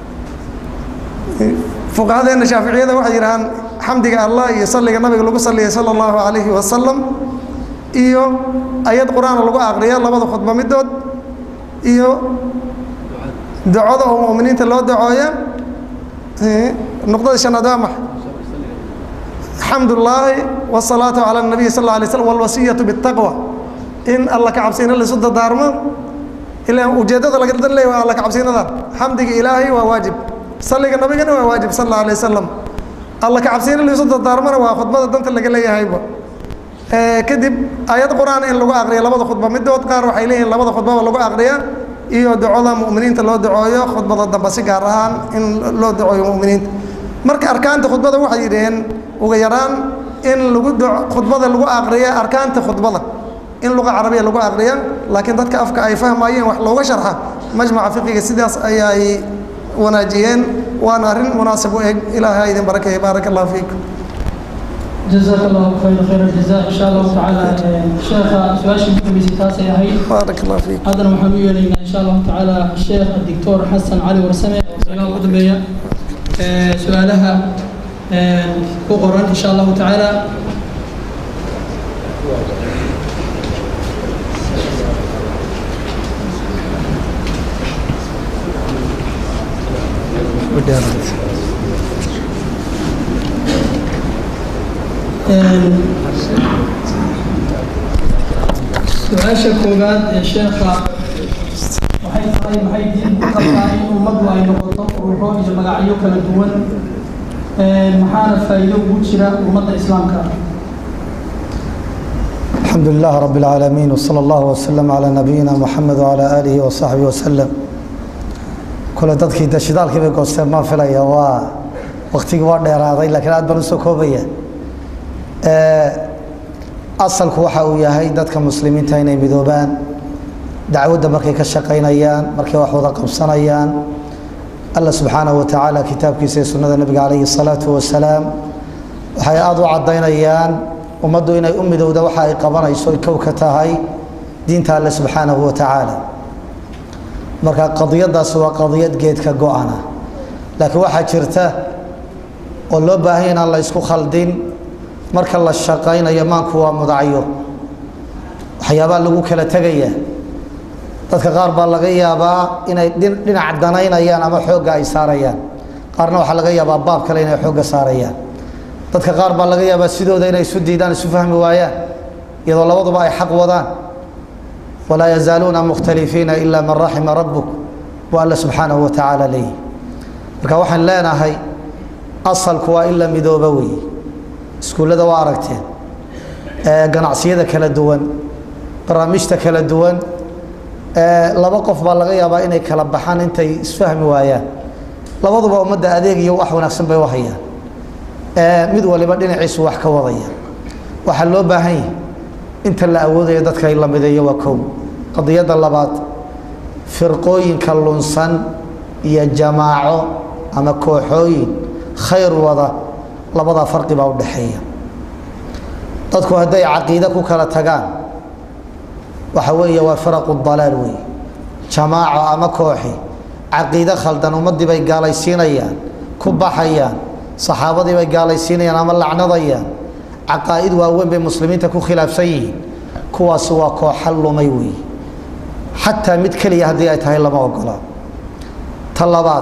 fuqahadeena shaaficiyada waxay yidhahaan xamdiga allah iyo salliga nabiga lagu salliyay sala allahu calayhi wasalam iyo ayad qur-aan lagu aqriya labada khudbo midood iyo ducada oo mu'miniinta loo dacooya nuqdada shanaad waa maxa xamd ullaahi wsalaatu cala nabiy sal alay slm walwasiyatu bitaqwa in alla ka cabsina laisu dadaarmo ila ujeeddada laga dan leey waa alla ka cabsinadan xamdiga ilaahay waa waajib salliga nabigana waa waajib sal alla alay wasalam alla ka cabsina laisu dadaarmona waa khudbada danta laga leeyahayba kadib ayad qur-aan in lagu aqriya labada khudba midood qaar waxay leeyihin labada khudbaba lagu aqriya iyo ducoda mu'miniinta loo dacooyo khudbada dambe si gaar ahaan in loo dacooyo mu'miniinta marka arkaanta khudbada waxay yidhaheen uga yaraan in lagu khudbada lagu aqriya arkaanta khudbada in luqa carabiya lagu aqriya laakiin dadka afka ay fahmayeen wax looga sharxa majmaca fiqiga sidaas ayay wanaajiyeen waana arrin munaasib u eg ilaahay ha idin barakeeye baaraka allahu fiikum جزاك الله خير خير الجزاء ان شاء الله تعالى شيخ سؤال مكتبي تاسي هي بارك الله فيك هذا محمد يلينا ان شاء الله تعالى الشيخ الدكتور حسن علي ورسمه سؤال قدميه سؤالها كقران ان شاء الله تعالى su-aasha koowaad ee sheekha waxay tahay maxay diin ku qabtaa in ummaddu ay noqoto ururo iyo magacyo kala duwan maxaana faa'iido ugu jira ummadda islaamka الحمد لله رب العالمين وصلى الله وسلم على نبينا محمد وعلى آله وصحبه وسلم كل dadkii da shidaalkii bay goosteen ma filaya waa waqtigii waa dheeraaday laakiin aad baan usoo koobaya asalku waxa uu yahay dadka muslimiinta inay midoobaan dacwadda markay ka shaqaynayaan markay wax wada qabsanayaan alla subxaanahu wa tacaala kitaabkiisa iyo sunnada nebiga calayhi salaatu wasalaam waxay aada u caddaynayaan ummaddu inay u midowda waxa ay qabanayso kow ka tahay diinta alle subxaanahu wa tacaala marka qadiyadaasi waa qadiyad geedka go-ana laakiin waxaa jirta oo loo baahanya inaan la isku khaldin marka la shaqaynayo maanku waa mudacyo waxyaabaa lagu kala tegaya dadka qaar baa laga yaabaa inay dhinac danaynayaan ama xoogga ay saarayaan qaarna waxaa laga yaabaa baab kale inay xoogga saarayaan dadka qaar baa laga yaabaa sidooda inay isu diidaan isu fahmi waayaan iyadoo labaduba ay xaq wadaan walaa yazaaluuna mukhtalifiina ila man raxima rabbuk buu alle subxaanahu wa tacaala leeyihi marka waxaan leenahay asalku waa in la midooba weeye iskuullada waa aragteen ganacsiyada kala duwan barnaamijta kala duwan laba qof baa laga yaabaa inay kala baxaan intay isfahmi waayaan labaduba ummadda adeeg iyo wax wanaagsan bay u hayaan mid waliba dhinaciisu wax ka wadaya waxaa loo baahan yahay inta la awoodayo dadka ay la mideeyo waa kow qadiyadda labaad firqooyinka lunsan iyo jamaaco ama kooxooyin khayr wada labadaa farqi baa u dhexeeya dadku hadday caqiide ku kala tagaan waxa weeye waa firaqu dalaal wey jamaaco ama kooxi caqiide khaldan ummaddii bay gaalaysiinayaan ku baxayaan saxaabadii bay gaalaysiinayaan ama lacnadayaan caqaa'id waaweyn bay muslimiinta ku khilaafsan yihiin kuwaasi waa kooxa lumay wey xataa mid keliya haddii ay tahay lama ogola ta labaad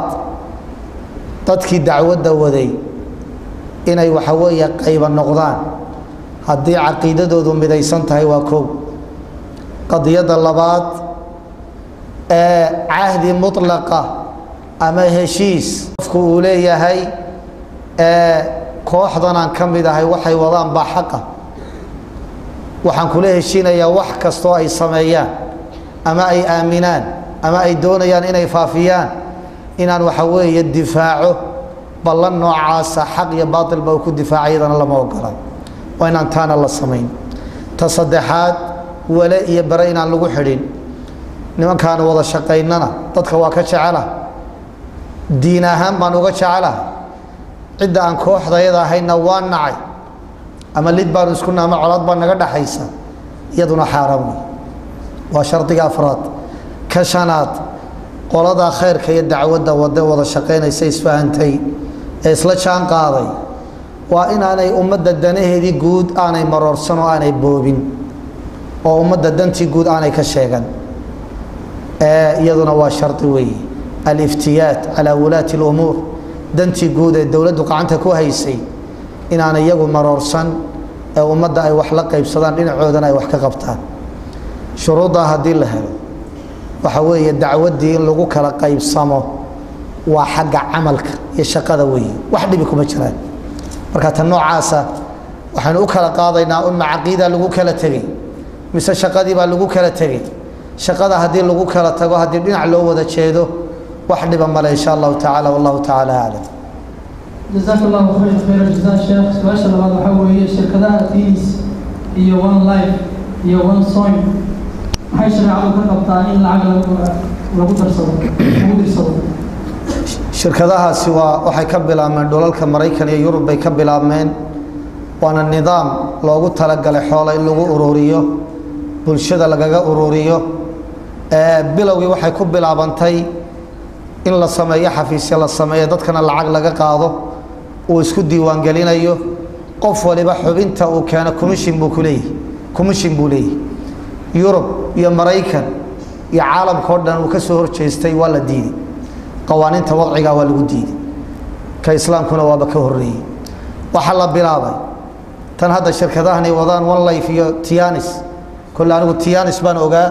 dadkii dacwadda waday inay waxa weeye qayba noqdaan haddii caqiidadoodu midaysan tahay waa kow qadiyadda labaad ee cahdi mutlaqa ama heshiis qofku uu leeyahay ee kooxdanaan ka mid ahay waxay wadaan baa xaqa waxaan kula heshiinayaa wax kastoo ay sameeyaan ama ay aaminaan ama ay doonayaan inay faafiyaan inaan waxa weeye difaaco ballan noocaasa xaq iyo baatilba uu ku difaaca iyadana lama ogola waa inaan taana la samayn ta saddexaad wale iyo bare inaan lagu xidhin nimankaan wada shaqaynana dadka waa ka jecela diin ahaan baan uga jecela cidda aan kooxdayada ahayna waa nacay ama lid baanu isku naama colaad baa naga dhaxaysa iyaduna xaaraan wey waa shardiga afraad ka shanaad qoladaa khayrka iyo dacwadda wade wada shaqaynaysa isfahantay ee isla jaan qaaday waa inaanay ummadda danaheedii guud aanay maroorsan oo aanay boobin oo ummadda dantii guud aanay ka sheegan iyaduna waa shardi weeye aliftiyaat calaa wulaati اlumuur dantii guud ee dowladdu gacanta ku haysay inaanay iyagu maroorsan ee ummadda ay wax la qaybsadaan dhinacoodana ay wax ka qabtaan shuruuddaa haddii la helo waxa weeye dacwaddii in lagu kala qaybsamo waa xagga camalka iyo shaqada weeye wax dhibi kuma jiraan marka tan noocaasa waxaynu u kala qaadaynaa un macaqiida lagu kala tegey mise shaqadii baa lagu kala tegey shaqada haddii lagu kala tago haddii dhinac loo wada jeedo wax dhiba male insha allahu tacala wallahu tacaala aclam jazaak allahu khayr khayr jazaa sheekh su-aasha labaad waxaa weeye shirkadaha tiis iyo one life iyo one soin maxay shareecadu ka qabtaa in lacag lagu lagu darsado lagu dirsado shirkadahaasi waa waxay ka bilaabmeen dhulalka maraykan iyo yurub bay ka bilaabmeen waana nidaam loogu talagalay xoola in lagu ururiyo bulshada lagaga ururiyo bilowgii waxay ku bilaabantay in la sameeyo xafiisya la sameeyo dadkana lacag laga qaado uu isku diiwaangelinayo qof waliba xubinta uu keeno commission buu ku leeyahy commission buu leeyahy yurub iyo maraykan iyo caalamka o dhan uu ka soo horjeestay waa la diiday qawaaniinta wadciga waa lagu diiday ka islaamkuna waaba ka horeeyey waxaa la bilaabay tan hadda shirkadahani wadaan one life iyo tianis kole anigu tianis baan ogaa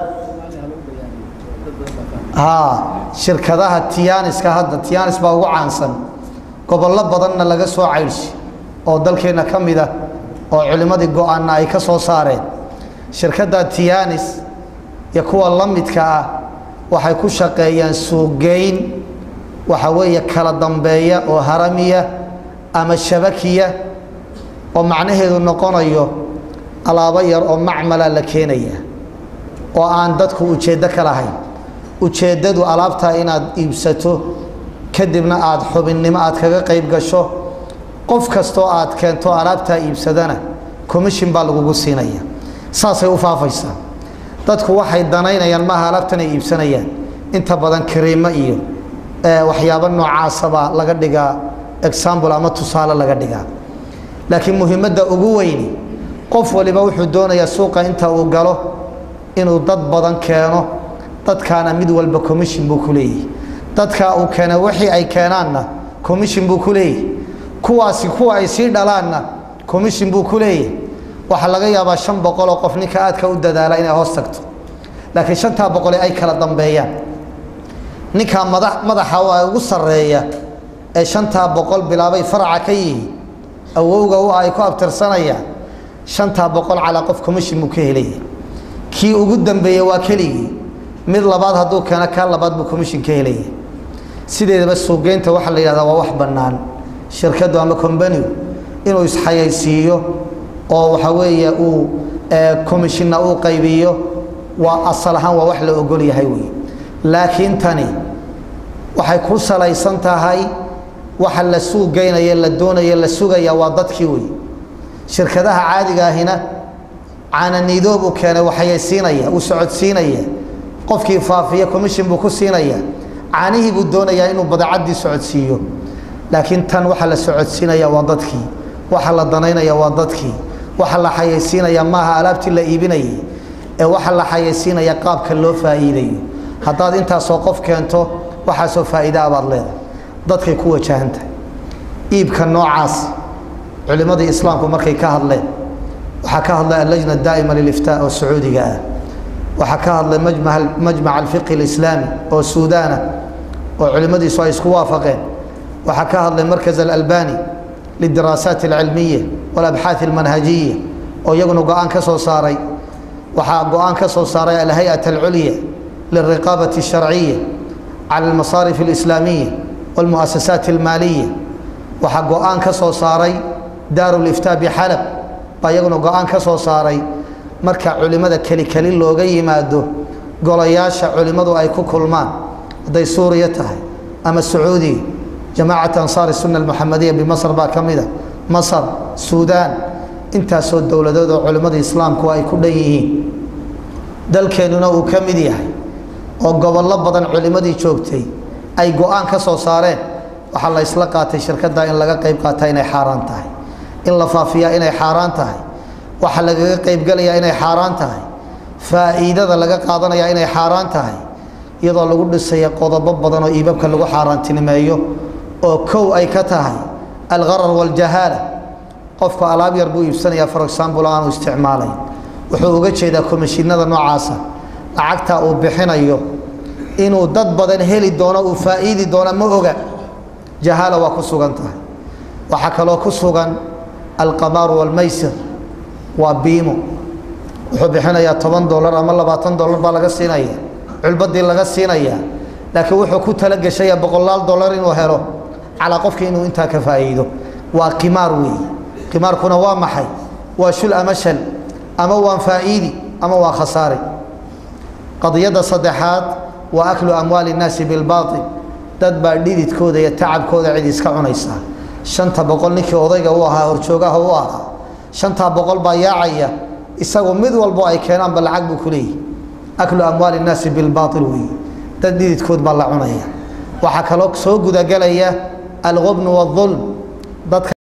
ha shirkadaha tianiska hadda tianis baa ugu caansan gobollo badanna laga soo caydhsi oo dalkeenna ka mid ah oo culimmadii go-aanna ay ka soo saareen shirkadda tianis iyo kuwa la midka ah waxay ku shaqeeyaan suugeyn waxa weeye kala dambeeya oo haramiya ama shabakiya oo macnaheedu noqonayo alaabo yar oo macmala la keenaya oo aan dadku ujeeddo ka lahayn ujeeddadu alaabtaa inaad iibsato kadibna aad xubinnimo aad kaga qayb gasho qof kastoo aad keento alaabtaa iibsadana commission baa lagugu siinaya saasay u faafaysaa dadku waxay danaynayaan maaha alaabtan ay iibsanayaan inta badan kariimo iyo waxyaabo noocaasabaa laga dhigaa example ama tusaale laga dhigaa laakiin muhiimadda ugu weyni qof waliba wuxuu doonayaa suuqa inta uu galo inuu dad badan keeno dadkaana mid walba commission buu ku leeyahy dadkaa uu keena wixii ay keenaanna commission buu ku leeyahy kuwaasi kuwa ay sii dhalaanna commission buu ku leeyahy waxaa laga yaabaa shan boqol oo qof ninka aadka u dadaala inay hoos tagto laakiin shantaa boqole ay kala dambeeyaan ninkaa mada madaxa waa ugu sarreeya ee shantaa boqol bilaabay faraca ka yihi awowga u ay ku abtirsanayaan shantaa boqol calaa qof commission buu ka helaya kii ugu dambeeye waa keligii mid labaad hadduu keeno kaa labaad buu commission ka helaya sideedaba suuqgeynta waxaa la yidhahdaa waa wax bannaan shirkaddu ama combanigu inuu isxayaysiiyo oo waxa weeye uu commissionna uu qaybiyo waa asal ahaan waa wax la ogol yahay wey laakiin tani waxay ku salaysan tahay waxa la suuqgeynaya la doonaya la sugaya waa dadkii wey shirkadaha caadiga ahina caananiidoob uu keenay waxayaysiinaya uu socodsiinaya qofkii faafiya commission buu ku siinaya caanihii buu doonayaa inuu badeecaddii socodsiiyo laakiin tan waxa la socodsiinaya waa dadkii waxa la danaynaya waa dadkii waxa la xayaysiinaya maaha alaabtii la iibinayay ee waxa la xayaysiinaya qaabka loo faa'iidayo haddaad intaasoo qof keento waxaasoo faa'iidaa baad leedahay dadkay ku wajahan tahay iibka noocaas culimmadii islaamku markay ka hadleen waxaa ka hadlay allajna daa'ima liliftaa oo sacuudiga ah waxaa ka hadlay majmac alfiqhi alislaami oo suudaana oo culimmadiisu ay isku waafaqeen waxaa ka hadlay markaz alalbani lidiraasaat alcilmiya walabxaath almanhajiya oo iyaguna go-aan ka soo saaray waxaa go-aan ka soo saaray alhay-at alculya lilriqaabati alsharciya cala almasaarif alislaamiya walmu'asasaat almaaliya waxaa go-aan ka soo saaray daaru liftaa bixalab baa iyaguna go-aan ka soo saaray marka culimmada keli keli looga yimaado golayaasha culimmadu ay ku kulmaan hadday suuriya tahay ama sacuudiga jamaacat ansaar sunna almuxamadiya bimasr baa ka mida masar suudaan intaasoo dowladood oo culimmada islaamku ay ku dhan yihiin dalkeennuna uu ka mid yahay oo gobollo badan culimmadii joogtay ay go-aan ka soo saareen waxaa la ysla qaatay shirkadda in laga qayb qaata inay xaaraan tahay in la faafiyaa inay xaaraan tahay waxaa lagaga qaybgalayaa inay xaaraan tahay faa'iidada laga qaadanayaa inay xaaraan tahay iyadoo lagu dhisaya qodobo badan oo iibabka lagu xaaraantinimeeyo oo kow ay ka tahay algharar waljahaala qofku alaab yar buu iibsanayaa for example aanu isticmaalayn wuxuu uga jeedaa komishinada noocaasa lacagta uu bixinayo inuu dad badan heli doono uu faa'iidi doono ma oga jahaala waa ku sugan tahay waxaa kaloo ku sugan alqamaaru walmaysir waa biimo wuxuu bixinayaa toban dolar ama labaatan dolar baa laga siinaya culbadii laga siinaya laakiin wuxuu ku talageshaya boqolaal dolar inuu helo calaa qofkii inuu intaa ka faa'iido waa qimaar weeye qimaarkuna waa maxay waa shul ama shal ama waan faa'iidi ama waa khasaare qadiyadda saddexaad waa aklu amwaali innaasi bilbaatil dad baa dhididkooda iyo tacabkooda cid iska cunaysaa shanta boqol ninkii odayga u ahaa horjoogaha u ahaa shantaa boqol baa yaacaya isagu mid walbo ay keenaanba lacag buu ku leeyahy aklu amwaali innaasi bilbaatil weeye dad dhididkood baa la cunaya waxaa kaloo soo gudagelaya alqubnu waadulm dadka